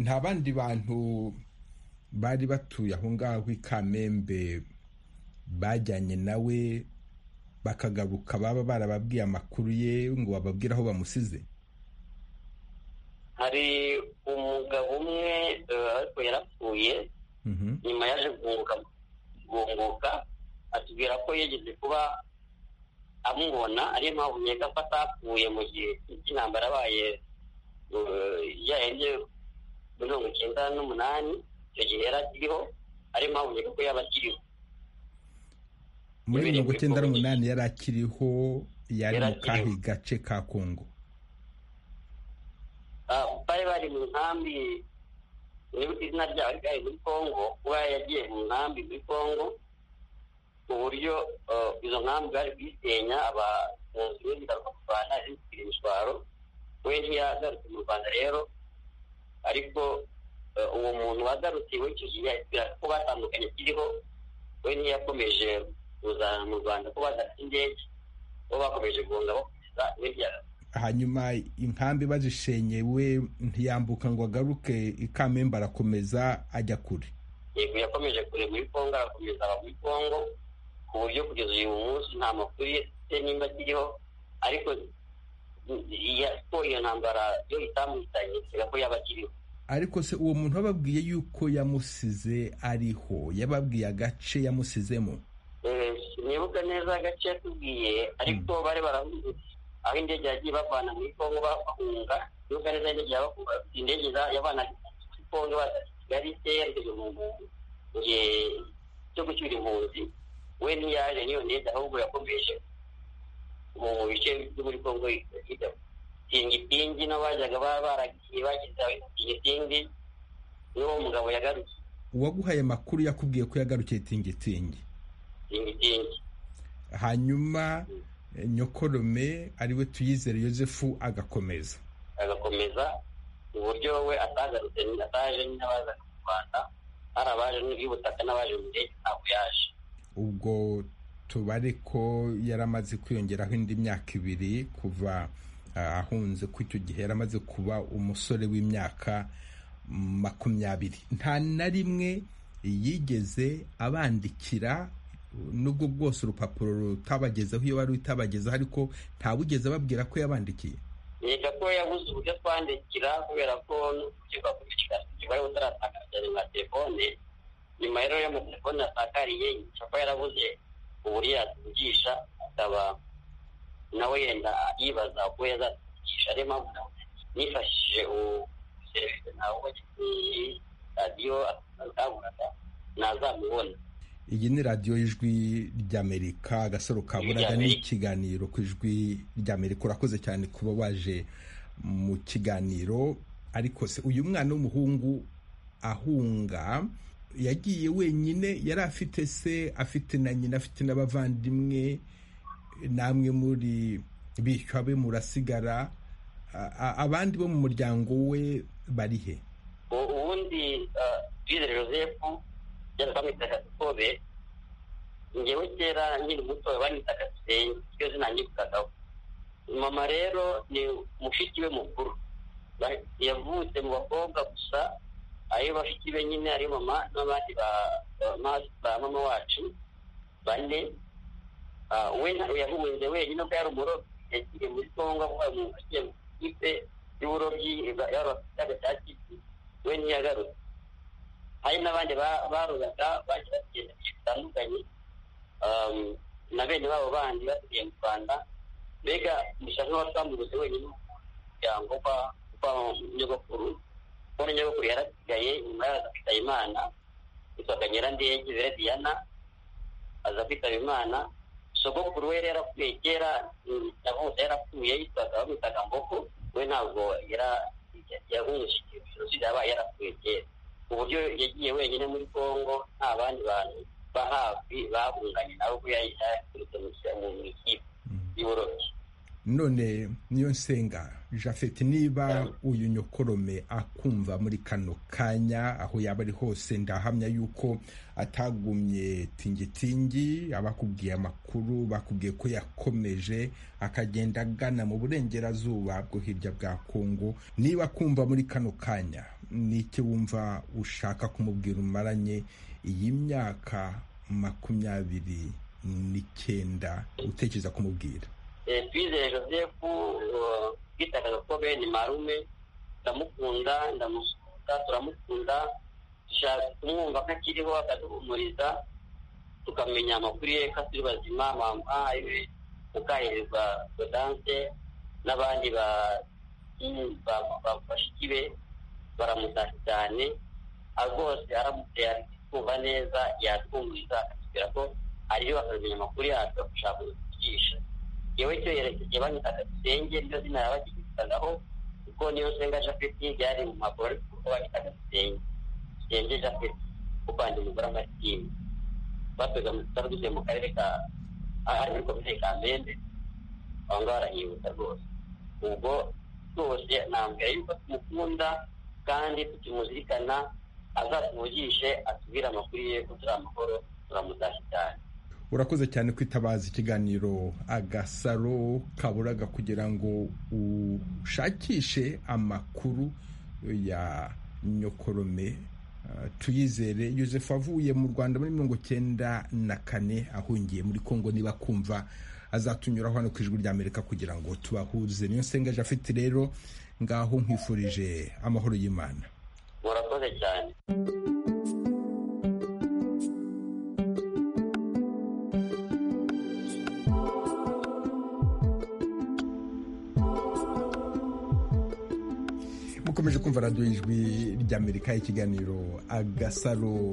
nta bandi bantu bari batuye aho ngaho i kamembe bajyanye nawe bakagaruka baba barababwiye amakuru ye ngo bababwire aho bamusize hari umugabo umwe eh, ariko yarapfuye Mhm. nyuma yaje guhunguka guhunguka atubwira ko yigeze kuba amubona ariyo mpamvu nkeka ko atapfuye mu gihe cy'intambara yabaye eh, yarenze mirongo icyenda n'umunani icyo gihe yari akiriho ariyo mpamvu nkeka ko yaba akiriho muri Yabereye mirongo muri icyenda Congo. n'umunani yari akiriho yari Yari mu kahe akiriho. gace ka kongo Ah, bari bari mu nkambi nibuka izina ryaho ariko ari muri congo kuba yagiye mu nkambi muri congo ku buryo eh, izo nkambi bari kuyisenya abahunzi be bigaruka mu rwanda zitwira imishwaro we ntiyagarutse mu rwanda rero ariko eh, uwo muntu wagarutse iwe icyo gihe yahitira ko batandukanye kiriho we ntiyakomeje kuza mu rwanda ko bagarutse indege bo bakomeje guhunga bakomeza we ntiyagarutse hanyuma inkambi bazishenye we ntiyambuka ngo agaruke ikamembe arakomeza ajya kure yego yakomeje kure muri kongo arakomeza aba muri kongo ku buryo kugeza uyu munsi nta makuru ye se nimba akiriho ariko ya- ko iyo ntambara yo itamuhitanye kubera ko yaba akiriho ariko se uwo muntu wababwiye yuko yamusize ariho yababwiye agace yamusizemo Eh, sinibuka neza agace yatubwiye ariko bari baravuze aho indege yagiye bavana muri kongo bahunga sinibuka neza indege yabahunga indege za- yavanaga muri kongo baza kigali se yerekeje mu mu gihe cyo gucyura impunzi we ntiyaje n'iyo ndege ahubwo yakomeje mu mu bice byo muri kongo hirya tingitingi nabo bajyaga baba baragiye bagize aho tingitingi n'uwo mugabo yagarukiye uwaguhaye amakuru yakubwiye ko yagarukiye tingitingi tingitingi hanyuma eh, nyokorome ariwe tuyizere yosefu agakomeza agakomeza mu buryo we atagarutse ni- ataje n'abaza mu rwanda hari abaje n'ubutaka n'abaje mu ndege ntabwo yaje ubwo tubare ko yari amaze kwiyongeraho indi myaka ibiri kuva ah, ahunze ko icyo gihe yari amaze kuba umusore w'imyaka makumyabiri nta na rimwe yigeze abandikira nubwo bwose urupapuro rutabagezeho iyo wari utabagezeho ariko ntawugeze ababwira ko yabandikiye niga ko yabuze uburyo twandikira kubera ko n'urukiko rw'ubushakashatsi bari butaratangaza nka telefone nyuma rero y'amatelefone asakariye yica ko yarabuze uburyo yatugisha akaba nawe yenda yibaza uko yazatugisha ariyo mpamvu nawe nifashishije ubu serivisi nawe wagiye radiyo akangurata nazamubona iyi ni radiyo y'ijwi ry'amerika agasaro ka Ijwi buraga ni ry'Amerika. ikiganiro ku ijwi ry'amerika urakoze cyane kuba waje mu kiganiro ariko se uyu mwana w'umuhungu ahunga yagiye wenyine yari afite se afite na nyina afite n'abavandimwe namwe muri bishywa be murasigara a- a- abandi bo mu muryango we bari he U- ubundi twizere joseph yari bamwitaga dukobe ngewe kera nkiri muto bamwitaga dusenge iryo zina nyirukagaho mama rero ni mushiki we mukuru yavutse mu bakobwa gusa ayo bafite be nyine ari mama n'abandi ba mama wacu bane we yahuze wenyine ubwo yari umurobyi yagiye muri kongo avuye mu ntoki mu ikipe y'uburobyi y'abafite cy'iki we ntiyagarutse hari n'abandi barobaga bagiye bagenda bitandukanye na bene babo bandi basigaye mu rwanda mbega gusa nk'abatambuze wenyine umuryango kwa nyogokuru kubona nyogokuru yarasigaye nyuma yaza kwitaba imana yitwaga nyirandege zera diana aza kwitaba imana sogokuru we yarapfuye kera yavutse yarapfuye yitwaga bamwitaga mboko we ntabwo yahungishije jenoside yabaye yarapfuye kera ku buryo yagiye wenyine muri congo nta bandi bantu ba hafi bahunganye nawe ko yaturutse mu ikipe y'uburobyi none niyo nsenga jafeti niba uyu nyokorome akumva muri kano kanya aho yaba ari hose ndahamya yuko atagumye tingitingi abakubwiye amakuru bakubwiye ko yakomeje akagenda agana mu burengerazuba bwo hirya bwa kongo niba akumva muri kano kanya n'iki wumva ushaka kumubwira umaranye iyi myaka makumyabiri n'icyenda utekereza kumubwira twizeye joseph twitakaza ko bene marume ndamukunda ndamusuka turamukunda dushaka kumwumva ko akiriho akaduhumuriza tukamenya amakuru ye ko asiri bazima mama mukahererwa godance n'abandi bafashiki be baramutashya cyane rwose aramutse kumva neza yatwumviriza akatubwira ko ariyo akamenya amakuru yacu agashaka kudukigisha yewe cyo yerekeje banyitaga dusenge niyo zina yabakigisagaho kuko niyo nsenga japeti byari mu maguru ariko kuko banyitaga dusenge dusenge japeti kuko wanjye umugore amatini batwega mu tutari dutuye mu karere ka ari muri komine ka mende aho ngaho arahihuse rwose ubwo rwose nambwira yuko tumukunda kandi tukimuzirikana azatuvugishe atubwire amakuru ye ko turi amahoro turamutashya cyane urakoze cyane kwitabaza ikiganiro agasaro kaburaga kugira ngo ushakishe amakuru ya nyokorome tuyizere Joseph avuye mu rwanda muri mirongo cyenda na kane ahungiye muri congo niba kumva azatunyuraho hano ku ijwi rya amerika kugira ngo tubahuze niyo nsengeje afite rero ngaho nkwifurije amahoro y'imana murakoze cyane mukomeje kumva radiyo ijwi ry'amerika ikiganiro agasaro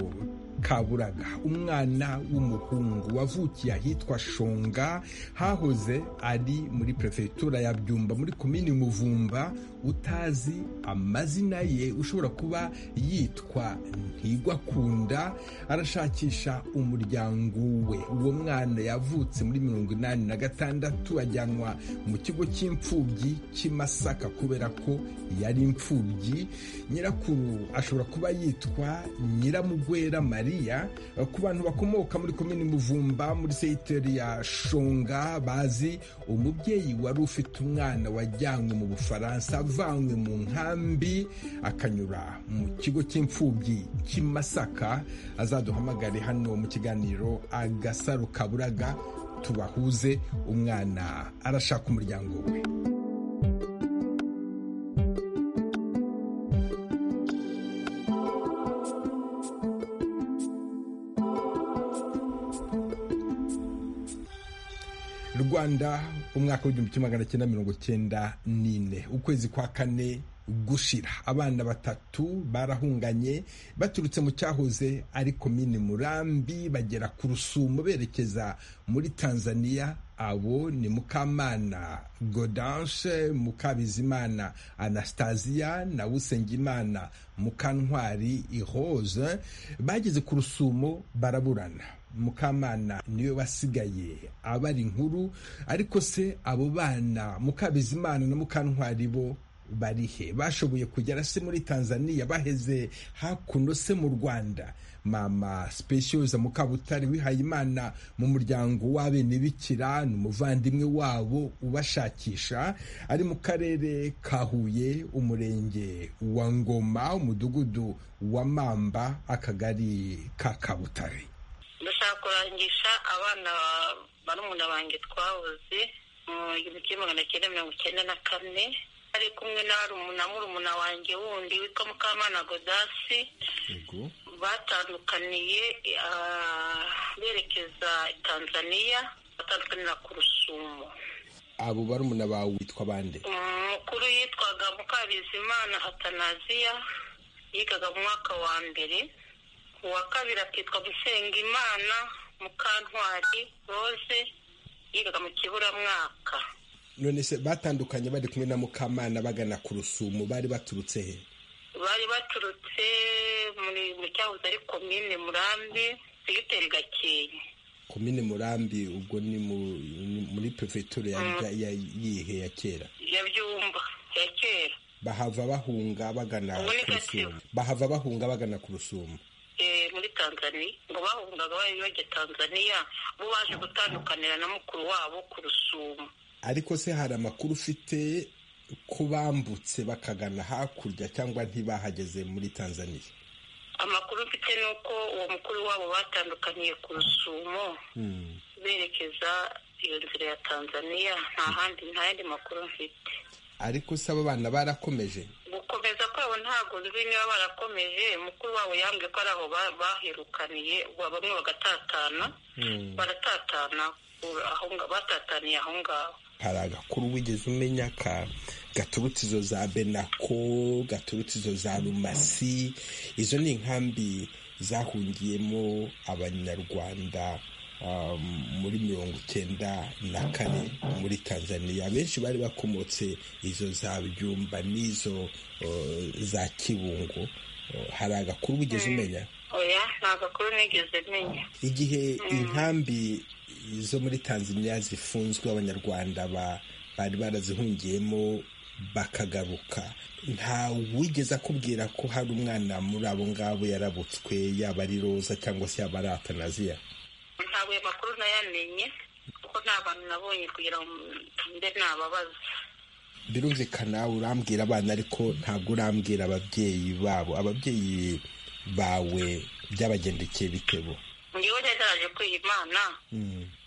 kaburaga umwana w'umuhungu wavukiye ahitwa shonga hahoze ari muri perefegitura ya byumba muri komini muvumba utazi amazina ye ushobora kuba yitwa ntigwakunda arashakisha umuryango we uwo mwana yavutse muri mirongo inani na gatandatu ajyanwa mu kigo cy'imfubyi cy'imasaka kubera ko yari imfubyi nyirakuru ashobora kuba yitwa nyiramugwera marie ku bantu bakomoka muri komini muvumba muri seyiteri ya shonga bazi umubyeyi wari ufite umwana wajyanywe mu bufaransa avanywe mu nkambi akanyura mu kigo cy'imfubyi cy'imasaka azaduhamagare hano mu kiganiro agasaro kaburaga tubahuze umwana arashaka umuryango we rwanda umwaka w'igihumbi magana cyenda mirongo cyenda n'ine ukwezi kwa kane gushira abana batatu barahunganye baturutse mu cyahoze ari komini murambi bagera ku rusumo berekeza muri tanzania abo ni mukamana godance mukabizimana anastasia na usengimana mukantwari ihoze bageze ku rusumo baraburana mukamana niwe wasigaye abari inkuru ariko se abo bana mukabizimana na mukantwari bo barihe bashoboye kugera se muri tanzania baheze hakuno se mu rwanda mama specioza mukabutare wihaye imana mu muryango w'abenebikira ni umuvandimwe wabo ubashakisha ari mu karere ka huye umurenge wa ngoma umudugudu wa mamba akagari ka kabutare ndashaka kurangisha abana barumuna banjye twabuze mu gihumbi kimwe magana cyenda mirongo icyenda na kane ari kumwe na rumuna murumuna wanjye wundi witwa mukamana godasi batandukaniye berekeza tanzania batandukanira ku rusumo abo barumuna bawe witwa bande umukuru yitwaga mukabizimana atanaziya yigaga mu mwaka wa mbere uwa kabiri akitwa musengimana mukantwari rose yigaga mu kiburamwaka none se batandukanye bari kumwe na mukamana bagana ku rusumo bari baturutse he bari baturutse muri cyahoze ari komine murambi segiteri gakenke komine murambi ubwo ni muri perefegitura yihe ya kera ya byumba ya kera bahava bahunga bagana ku rusumo bahava bahunga bagana ku rusumo muri tanzania ngo bahungaga bari bajya tanzania bo baje gutandukanira na mukuru wabo ku rusumo ariko se hari amakuru ufite ko bambutse bakagana hakurya cyangwa ntibahageze muri tanzania amakuru mfite ni uko uwo mukuru wabo batandukaniye ku rusumo berekeza iyo nzira ya tanzania nta handi nta yandi makuru mfite ariko se abo bana barakomeje gukomeza kwabo ntabwo nzi niba barakomeje mukuru wabo yambwiye ko ari aho baherukaniye bamwe bagatatana baratatana batataniye aho ngaho hari agakuru wigeze umenya ka gaturutse izo za benako gaturutse izo za rumasi izo ni inkambi zahungiyemo abanyarwanda muri mirongo icyenda na kane muri tanzania benshi bari bakomotse izo za byumba n'izo za kibungo hari agakuru wigeze umenya oya nta gakuru nigeze menya igihe inkambi zo muri tanzania zifunzwe abanyarwanda bari barazihungiyemo bakagaruka nta wigeze akubwira ko hari umwana muri abo ngabo yarabutswe yaba ari roza cyangwa se yaba ari atanaziya ntabwo ayo makuru nayamenye kuko nta bantu nabonye kugira ngo mbe nababaza birumvikana urambwira abana ariko ntabwo urambwira ababyeyi babo ababyeyi bawe byabagendekeye bitebo njyewe rero naraje kwiyimana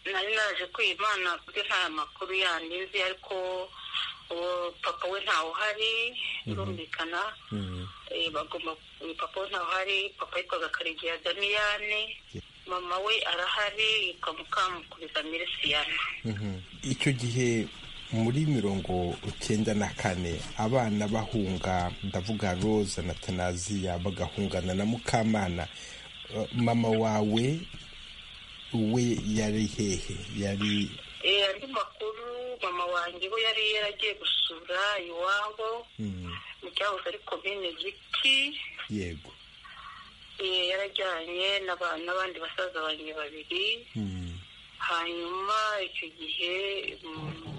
nari naraje kwiyimana kuko nta makuru yandi nzi ariko papa we ntawe uhari birumvikana bagomba papa we ntawe uhari papa yitwaga karegeya damiyane mama we arahari yitwa mukamukuriza mirisiyana icyo gihe muri mirongo icyenda na kane abana bahunga ndavuga roza na tanaziya bagahungana na mukamana mama wawe we yari hehe yari andi makuru mama wanjye we yari yaragiye gusura iwabo mu cyahoze ari komine giti yego yarajyanye n'abandi basaza banjye babiri hanyuma icyo gihe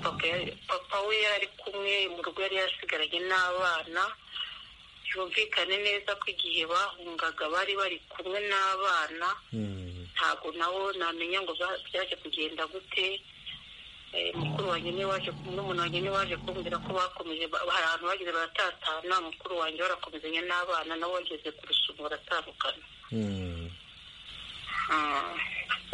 papa we yari kumwe mu rugo yari yasigaranye n'abana byumvikane neza ko igihe bahungaga bari bari kumwe n'abana ntabwo nabo namenya ngo byaje kugenda gute mukuru wanjye niwe waje n'umuntu wanjye niwe waje kumbwira ko bakomeje hari ahantu bageze baratatana mukuru wanjye barakomezanya n'abana nabo bageze ku rusumo baratandukana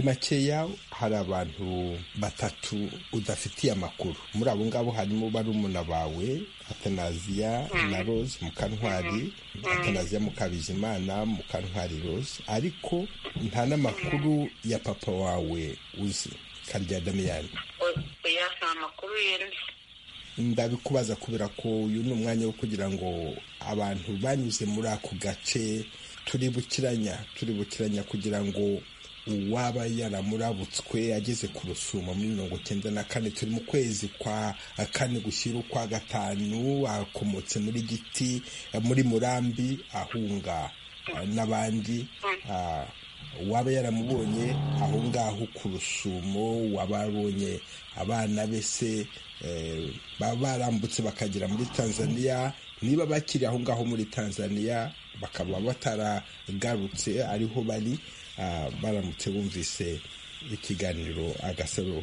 makeya hari abantu batatu udafitiye amakuru muri abo ngabo harimo barumuna bawe atanaziya na rose mukantwari atanaziya mukabizimana mukantwari rose ariko nta n'amakuru ya papa wawe uzi karya damiyani oya nta makuru yenda ndabikubaza kubera ko uyu ni umwanya wo kugira ngo abantu banyuze muri ako gace turi bukiranya turi bukiranya kugira ngo uwaba yaramurabutswe ageze ku rusumo muri mirongo icyenda na kane turi mu kwezi kwa kane gushyira ukwa gatanu akomotse muri giti muri murambi ahunga n'abandi uwaba yaramubonye aho ngaho ku rusumo waba abonye abana be se baba barambutse bakagera muri tanzania niba bakiri aho ngaho muri tanzania bakaba bataragarutse ariho bari baramutse bumvise ikiganiro agasaro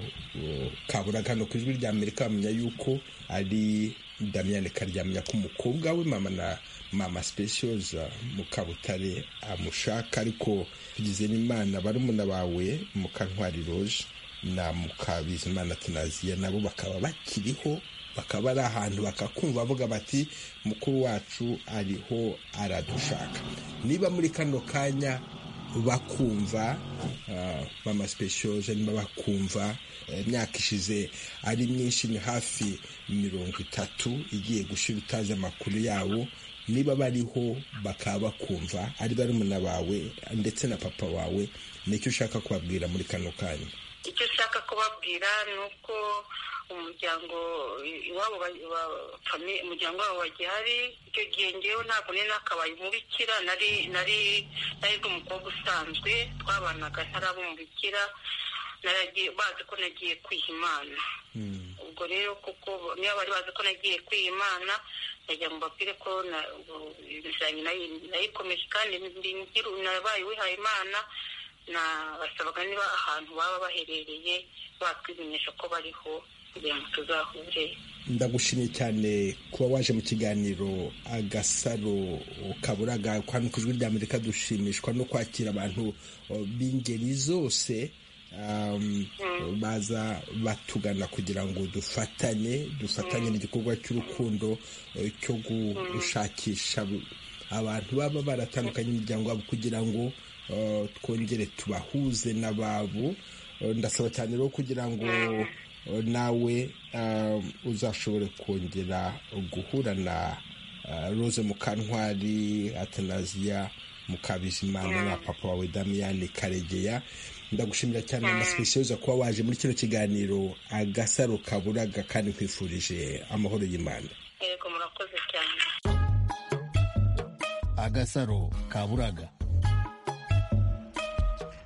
kabura hano ku ijwi rya amerika bamenya yuko ari damiyane karyamya ko umukobwa we mama na mama sipeshiyoza mukabutare amushaka ariko tugize n'imana barumuna bawe mukantwari roje na mukabizimana tunaziya nabo bakaba bakiriho bakaba ari ahantu bakakumva bavuga bati mukuru wacu ariho aradushaka niba muri kano kanya bakumva mama sipeshiyoje niba bakumva imyaka ishize ari myinshi ni hafi mirongo itatu igiye gushyira utazi amakuru yabo niba bariho bakaba bakumva ari barumuna bawe ndetse na papa wawe nicyo ushaka kubabwira muri kano kanya icyo ushaka kubabwira ni uko umuryango iwabo umuryango wabo bagihari icyo gihe ngewe ntabwo nari nakabaye umubikira nari nari nari umukobwa usanzwe twabanaga ntaraba umubikira bazi ko nagiye kwiha imana ubwo rero kuko niba bari bazi ko nagiye kwiha imana najya mu bapire ko nayikomeje kandi nabaye wihaye imana basabaga niba ahantu baba baherereye batwimenyesha ko bariho kugira ngo tuzahure ndagushimye cyane kuba waje mu kiganiro agasaro kaburaga kwanu ku ijwi ry'amerika dushimishwa no kwakira abantu b'ingeri zose baza batugana kugira ngo dufatanye dufatanye n'igikorwa cy'urukundo cyo gushakisha abantu baba baratandukanye imiryango yabo kugira ngo twongere tubahuze n'ababo ndasaba cyane rero kugira ngo nawe uzashobore kongera guhura na rose mukantwari atanaziya mukabizimana na papa wawe damiyani karegeya ndagushimira cyane amasipesiyoza kuba waje muri kino kiganiro agasaro kaburaga kandi kwifurije amahoro y'imana yego murakoze cyane agasaro kaburaga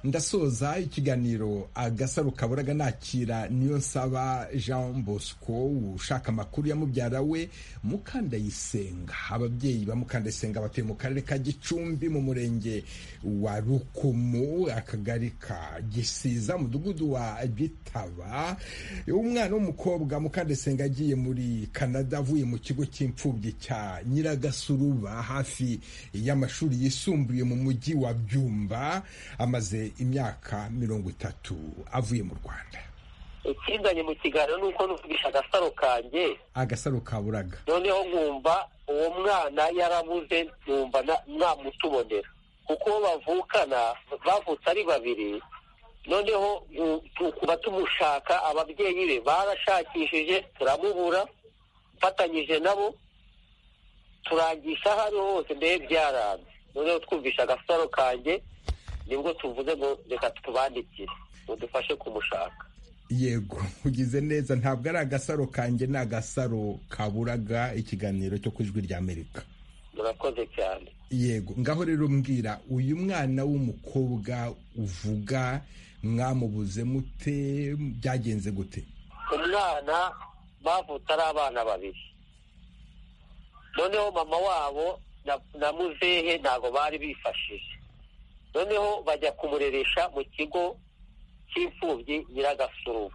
ndasoza ikiganiro agasaro kaburaga nakira niyo nsaba jean bosco ushaka amakuru ya mubyara we mukandayisenga ababyeyi ba mukandayisenga batuye mu karere ka gicumbi mu murenge wa rukumu akagari ka gisiza mudugudu wa gitaba umwana w'umukobwa mukandayisenga agiye muri canada avuye mu kigo cy'imfubyi cya nyiragasuruba hafi y'amashuri yisumbuye mu mujyi wa byumba amaze imyaka mirongo itatu avuye mu rwanda ikizanye mu kiganiro ni uko nuvugisha agasaro kanjye agasaro kaburaga noneho nkumva uwo mwana yarabuze nkumva mwamutubonera kuko bavukana bavutse ari babiri noneho tuba tumushaka ababyeyi be barashakishije turamubura mfatanyije nabo turangisha aho ariho hose mbere byaranze noneho twumvisha agasaro kanjye nibwo tuvuze ngo reka tubandikire ngo dufashe kumushaka yego ugize neza ntabwo ari agasaro kanjye ni agasaro kaburaga ikiganiro cyo ku ijwi ry'amerika murakoze cyane yego ngaho rero mbwira uyu mwana w'umukobwa uvuga mwamubuze mute byagenze gute umwana bavutse ari abana babiri noneho mama wabo na muzehe ntabwo bari bifashije noneho bajya kumureresha mu kigo cy'imfubyi nyiragasururu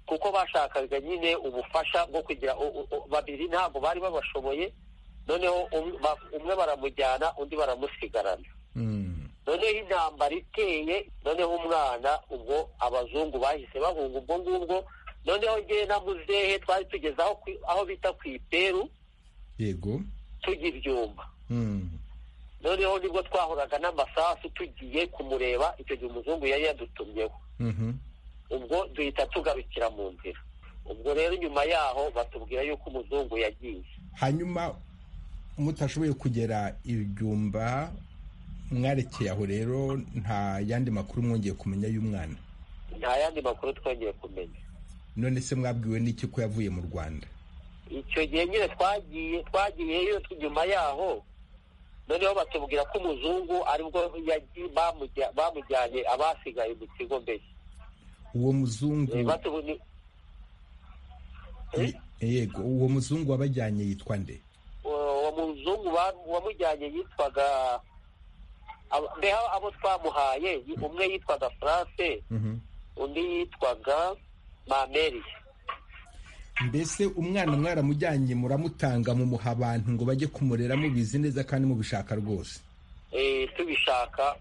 kuko bashakaga nyine ubufasha bwo kugira babiri ntabwo bari babashoboye noneho umwe baramujyana undi baramusigarana noneho intambara iteye noneho umwana ubwo abazungu bahise bahunga ubwo ngubwo noneho ngewe na muzehe twari tugeze aho bita ku iperu yego tujya ibyuma noneho nibwo twahoraga n'amasasu tugiye kumureba icyo gihe umuzungu yari yadutumyeho ubwo duhita tugarukira mu nzira ubwo rero nyuma yaho batubwira yuko umuzungu yagiye hanyuma mutashoboye kugera ibyumba mwarekeye aho rero nta yandi makuru mwongeye kumenya y'umwana nta yandi makuru twongeye kumenya none se mwabwiwe n'iki ko yavuye mu rwanda icyo gihe nyine twagiye twagiyeyo nyuma yaho noneho batubwira ko umuzungu aribwo bamujyanye abasigaye mu kigo mbere uwo muzungu Batubu- ye- yego uwo muzungu wabajyanye yitwa nde uwo muzungu ba- wamujyanye yitwaga abo- mbeho abo twamuhaye yi- umwe yitwaga france Mhm. undi yitwaga mameri mbese umwana mwaramujyanye muramutanga mumuha abantu ngo bajye kumurera mubizi neza kandi mubishaka rwose Eh, tubishaka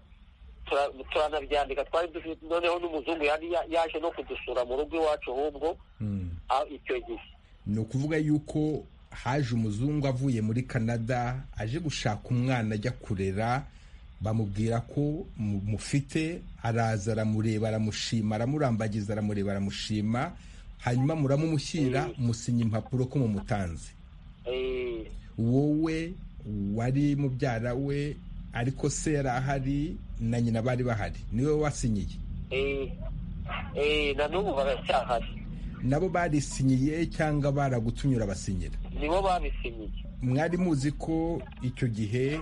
tura- turanabyandika twari dufite noneho n'umuzungu yari ya- yaje no kudusura mu rugo iwacu ahubwo Mm. ah, icyo gihe ni ukuvuga yuko haje umuzungu avuye muri canada aje gushaka umwana ajya kurera bamubwira ko mu- mufite araza aramureba aramushima aramurambagiza aramureba aramushima hanyuma muramumushyira musinya impapuro ko mumutanze Eh, wowe wari mubyara we ariko se yari ahari na nyina bari bahari niwe wasinyiye eh, eh, na n'ubu baracyahari nabo barisinyiye cyangwa baragutumye urabasinyira nibo babisinyiye mwari muzi ko icyo gihe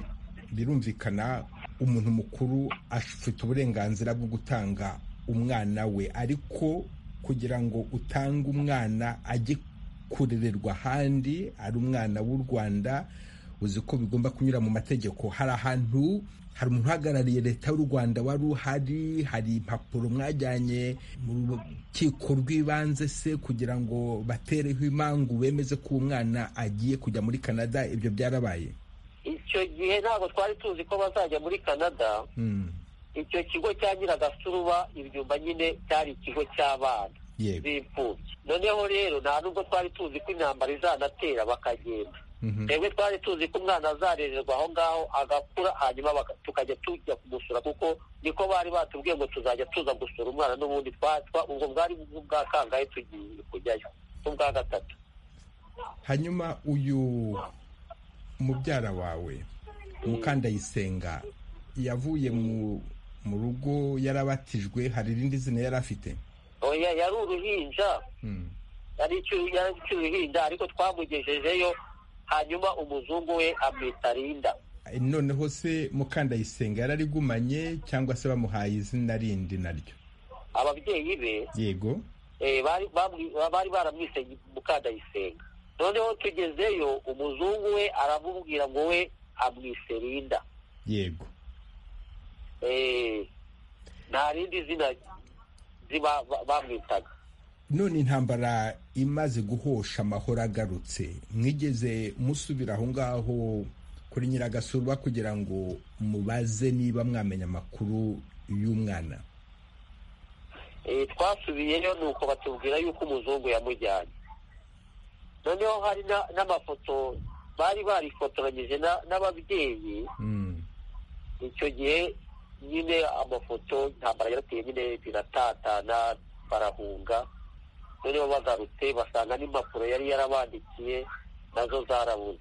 birumvikana umuntu mukuru afite uburenganzira bwo gutanga umwana we ariko kugira ngo utange umwana ajye kurererwa ahandi ari umwana w'u rwanda uzi ko bigomba kunyura mu mategeko hari ahantu hari umuntu uhagarariye leta y'u rwanda wari uhari hari impapuro mwajyanye mu rukiko rw'ibanze se kugira ngo batereho imangu bemeze ko uwo mwana agiye kujya muri canada ibyo byarabaye icyo gihe ntabwo twari tuzi ko bazajya muri canada Mm, icyo kigo cya nyiragasuruba ibyumba nyine cyari ikigo cy'abana yego b'imfubyi noneho rero nta nubwo twari tuzi ko intambara izanatera bakagenda Mhm. twebwe twari tuzi ko umwana azarererwa aho ngaho agakura hanyuma baka- tukajya tujya kumusura kuko niko bari batubwiye ngo tuzajya tuza gusura umwana n'ubundi twa- twa- ubwo bwari ubwa kangahe tugiye kujyayo n'ubwa gatatu hanyuma uyu mubyara wawe mukandayisenga yavuye mu mu rugo yarabatijwe hari irindi zina yari afite oya yari uruhinja Mm. yari icyuhi- yari icyuhinja ariko twamugejejeyo hanyuma umuzungu we amwita rinda noneho se mukandayisenga yararigumanye cyangwa se bamuhaye izina rindi naryo ababyeyi be yego eh, bari bamwi- bari baramwise mukadayisenga noneho tugezeyo umuzungu we aramubwira ngo we amwise rinda yego Eh, nta rindi zina ziba ba- bamwitaga none intambara imaze guhosha amahoro agarutse mwigeze musubira aho ngaho kuri nyiragasurwa kugira ngo mubaze niba mwamenya amakuru y'umwana Eh, twasubiyeyo ni uko batubwira yuko umuzungu yamujyanye noneho hari na- n'amafoto bari barifotoranyije na- n'ababyeyi Mm, icyo gihe nyine amafoto intambara yarateye nyine biratatana barahunga noneho bagarutse basanga n'impapuro yari yarabandikiye nazo zarabuze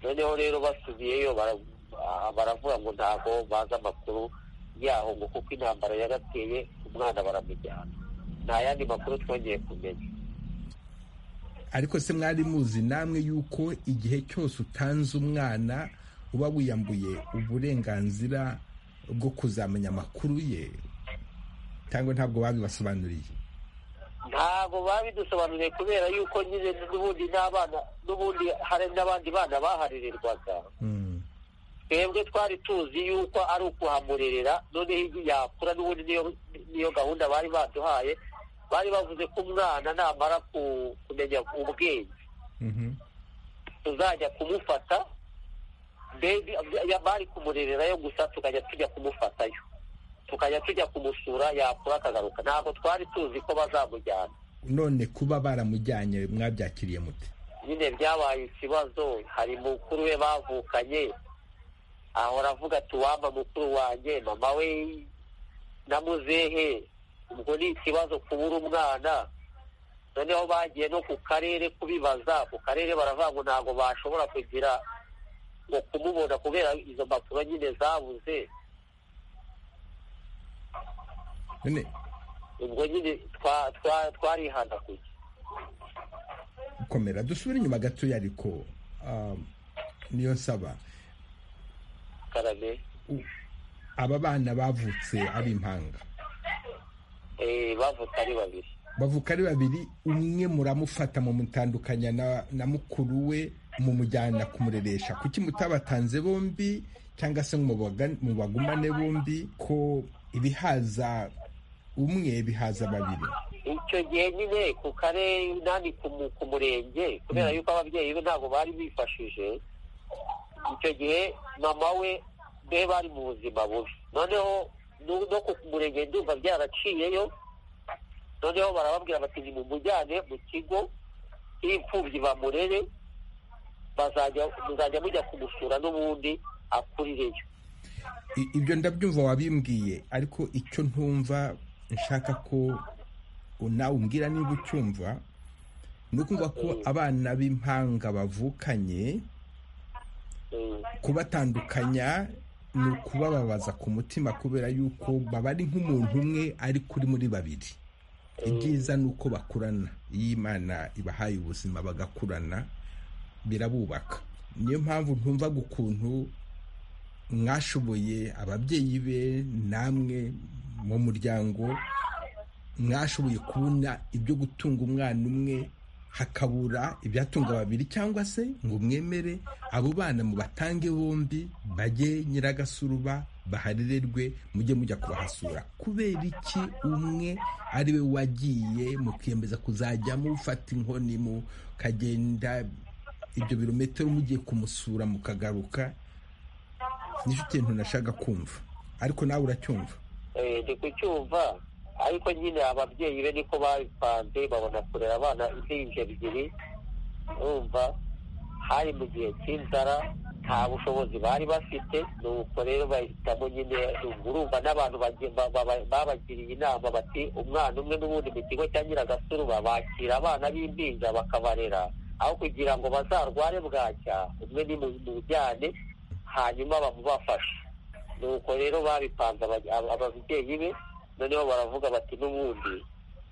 noneho rero basubiyeyo bara- ah, baravuga ngo ntabwo bazi amakuru yaho ngo kuko intambara yarateye umwana baramujyana nta yandi makuru twongeye kumenya ariko se mwari muzi namwe yuko igihe cyose utanze umwana uba wiyambuye uburenganzira bwo kuzamenya amakuru ye cyangwa ntabwo babibasobanuriye ntabwo babidusobanuriye kubera yuko nyine n'ubundi n'abana n'ubundi hari n'abandi bana baharererwaga Mm, twebwe twari tuzi yuko ari ukuhamurerera noneho iyo yakura n'ubundi niyo- niyo gahunda bari baduhaye bari bavuze ko umwana namara ku- kumenya ubwenge mhm. tuzajya kumufata mbega ya- bari kumurererayo gusa tukajya tujya kumufatayo tukajya tujya kumusura yakura akagaruka ntabwo twari tuzi ko bazamujyana none kuba baramujyanye mwabyakiriye mute nyine byabaye ikibazo hari mukuru we bavukanye ahora avuga ati uwampa mukuru wanjye mama we namuzehe ubwo ni ikibazo kubura umwana noneho bagiye no ku karere kubibaza ku karere baravuga ngo ntabwo bashobora kugira ngo kumubona kubera izo mpapuro nyine zabuze none ubwo nyine twa- twa- twarihanaguje komera dusubire inyuma gatoya ariko um, niyo nsaba karame aba bana bavutse ari impanga bavutse ari babiri bavuka ari babiri umwe muramufata mu mutandukanya na- na mukuru we mumujyana kumureresha kuki mutabatanze bombi cyangwa se ngo mubaga- mubagumane bombi ko ibihaza umwe bihaza babiri icyo gihe nyine ku karere inani ku mu- ku murenge kubera yuko ababyeyi be ntabwo bari bifashije icyo gihe mama we be bari mu buzima bubi noneho nu- no ku murenge ndumva byaraciyeyo noneho barababwira bati nimumujyane mu kigo cy'imfubyi bamurere bazajya muzajya mujya kumusura n'ubundi akurireyo I- ibyo ndabyumva wabimbwiye ariko icyo ntumva nshaka ko nawe umbwira niba ucyumva ni ukumva ko abana b'impanga bavukanye Mm. kubatandukanya ni ukubababaza ku mutima kubera yuko baba ari nk'umuntu umwe ari kuri muri babiri ibyiza ni uko bakurana iyo imana ibahaye ubuzima bagakurana birabubaka niyo mpamvu ntumvaga ukuntu mwashoboye ababyeyi be namwe mu muryango mwashoboye kubona ibyo gutunga umwana umwe hakabura ibyatunga babiri cyangwa se ngo mwemere abo bana mubatange bombi bajye nyiragasuruba baharirerwe mujye mujya kubahasura kubera iki umwe ari we wagiye mukiyemeza kuzajya mufata inkoni mukagenda ibyo birometero mugiye kumusura mukagaruka nicyo kintu nashaka kumva ariko nawe uracyumva Eh, ndi kucyumva ariko nyine ababyeyi be niko babipanze babona kurera abana impinja ebyiri urumva hari mu gihe cy'inzara nta bushobozi bari bafite nuko rero bahitamo nyine urumva n'abantu bage- ba- ba- ba- babagiriye inama bati umwana umwe n'ubundi mu kigo cya nyiragasurura bakira abana b'impinja bakabarera aho kugira ngo bazarware bwacya umwe ni mu mu bijyane hanyuma bamubafashe nuko rero babipanze aba- aba- ababyeyi be noneho baravuga bati n'ubundi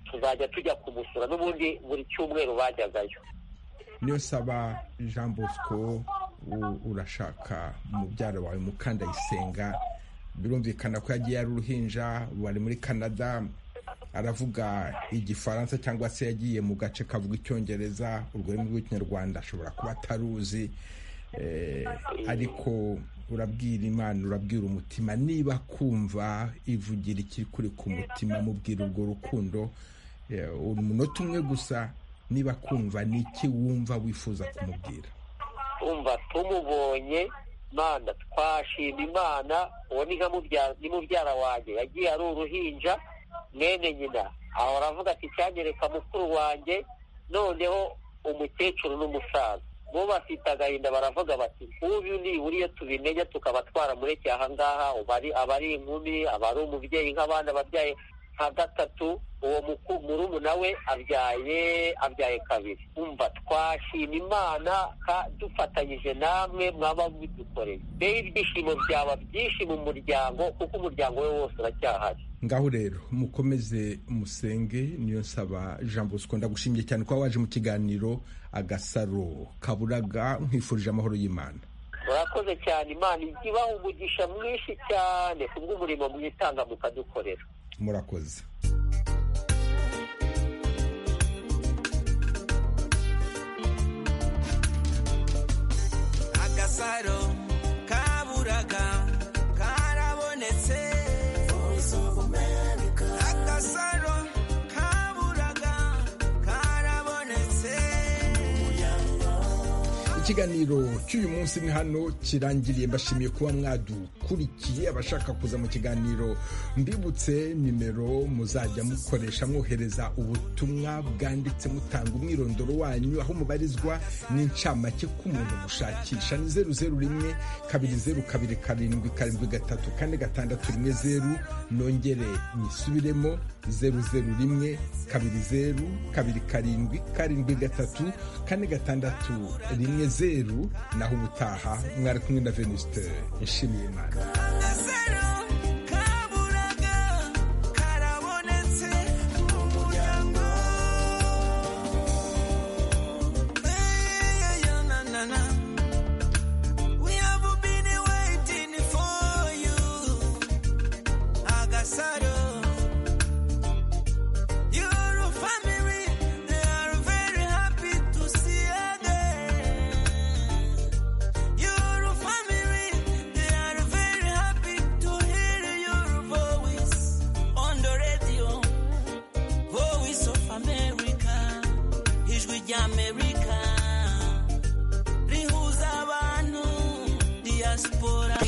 tuzajya tujya kumusura n'ubundi buri cyumweru bajyagayo niyo saba jean bosco u- urashaka mubyara wawe mukandayisenga birumvikana ko yagiye ari uruhinja bari muri canada aravuga igifaransa cyangwa se yagiye mu gace kavuga icyongereza ururimi rw'ikinyarwanda ashobora kuba ataruzi Eh, ariko urabwira imana urabwira umutima niba kumva ivugira ikiri kuri ku mutima mubwira urwo rukundo Eh, umunota umwe gusa niba kumva ni iki wumva wifuza kumubwira umva tumubonye mana twashima imana uwo ni nka mubyara- ni mubyara wanjye yagiye ari uruhinja mwene nyina ahora avuga ati cyanyereka mukuru wanjye noneho umukecuru n'umusaza bo bafite agahinda baravuga bati nk'uyu nibura iyo tubimenya tukaba twaramureke aha ngaha uba ari- aba ari inkumi aba ari umubyeyi nk'abana ababyaye nka gatatu uwo muku- murumuna we abyaye abyaye kabiri umva twashima imana ka- dufatanyije namwe mwaba mubidukoreye rero ibyishimo byaba byinshi mu muryango kuko umuryango we wose uracyahari ngaho rero mukomeze musenge niyo nsaba jean bosco ndagushimiye cyane kuba waje mu kiganiro agasaro kaburaga nkwifurije amahoro y'imana murakoze cyane imana ijya ibaha umugisha mwinshi cyane kubw'umurimo mwitanga mukadukorera murakoze agasaro kaburaga karabonetse agasaro kaburaga karabonetse ikiganiro cy'uyu munsi ni hano kirangiriye mbashimiye kuba mwadukurikiye abashaka kuza mu kiganiro mbibutse nimero muzajya mukoresha mwohereza ubutumwa bwanditse mutanga umwirondoro wanyu aho mubarizwa n'incamake k'umuntu gushakisha ni zeru zeru rimwe kabiri zeru kabiri karindwi karindwi gatatu kane gatandatu rimwe zeru nongere nyisubiremo zeru zeru rimwe kabiri zeru kabiri karindwi karindwi gatatu kane gatandatu rimwe zeru naho ubutaha mwari kumwe na venuste nshimiye imana agasaro kaburaga karabonetse mu muryango Eh, yeah, yeah, na, na, na. We have been waiting for gasaro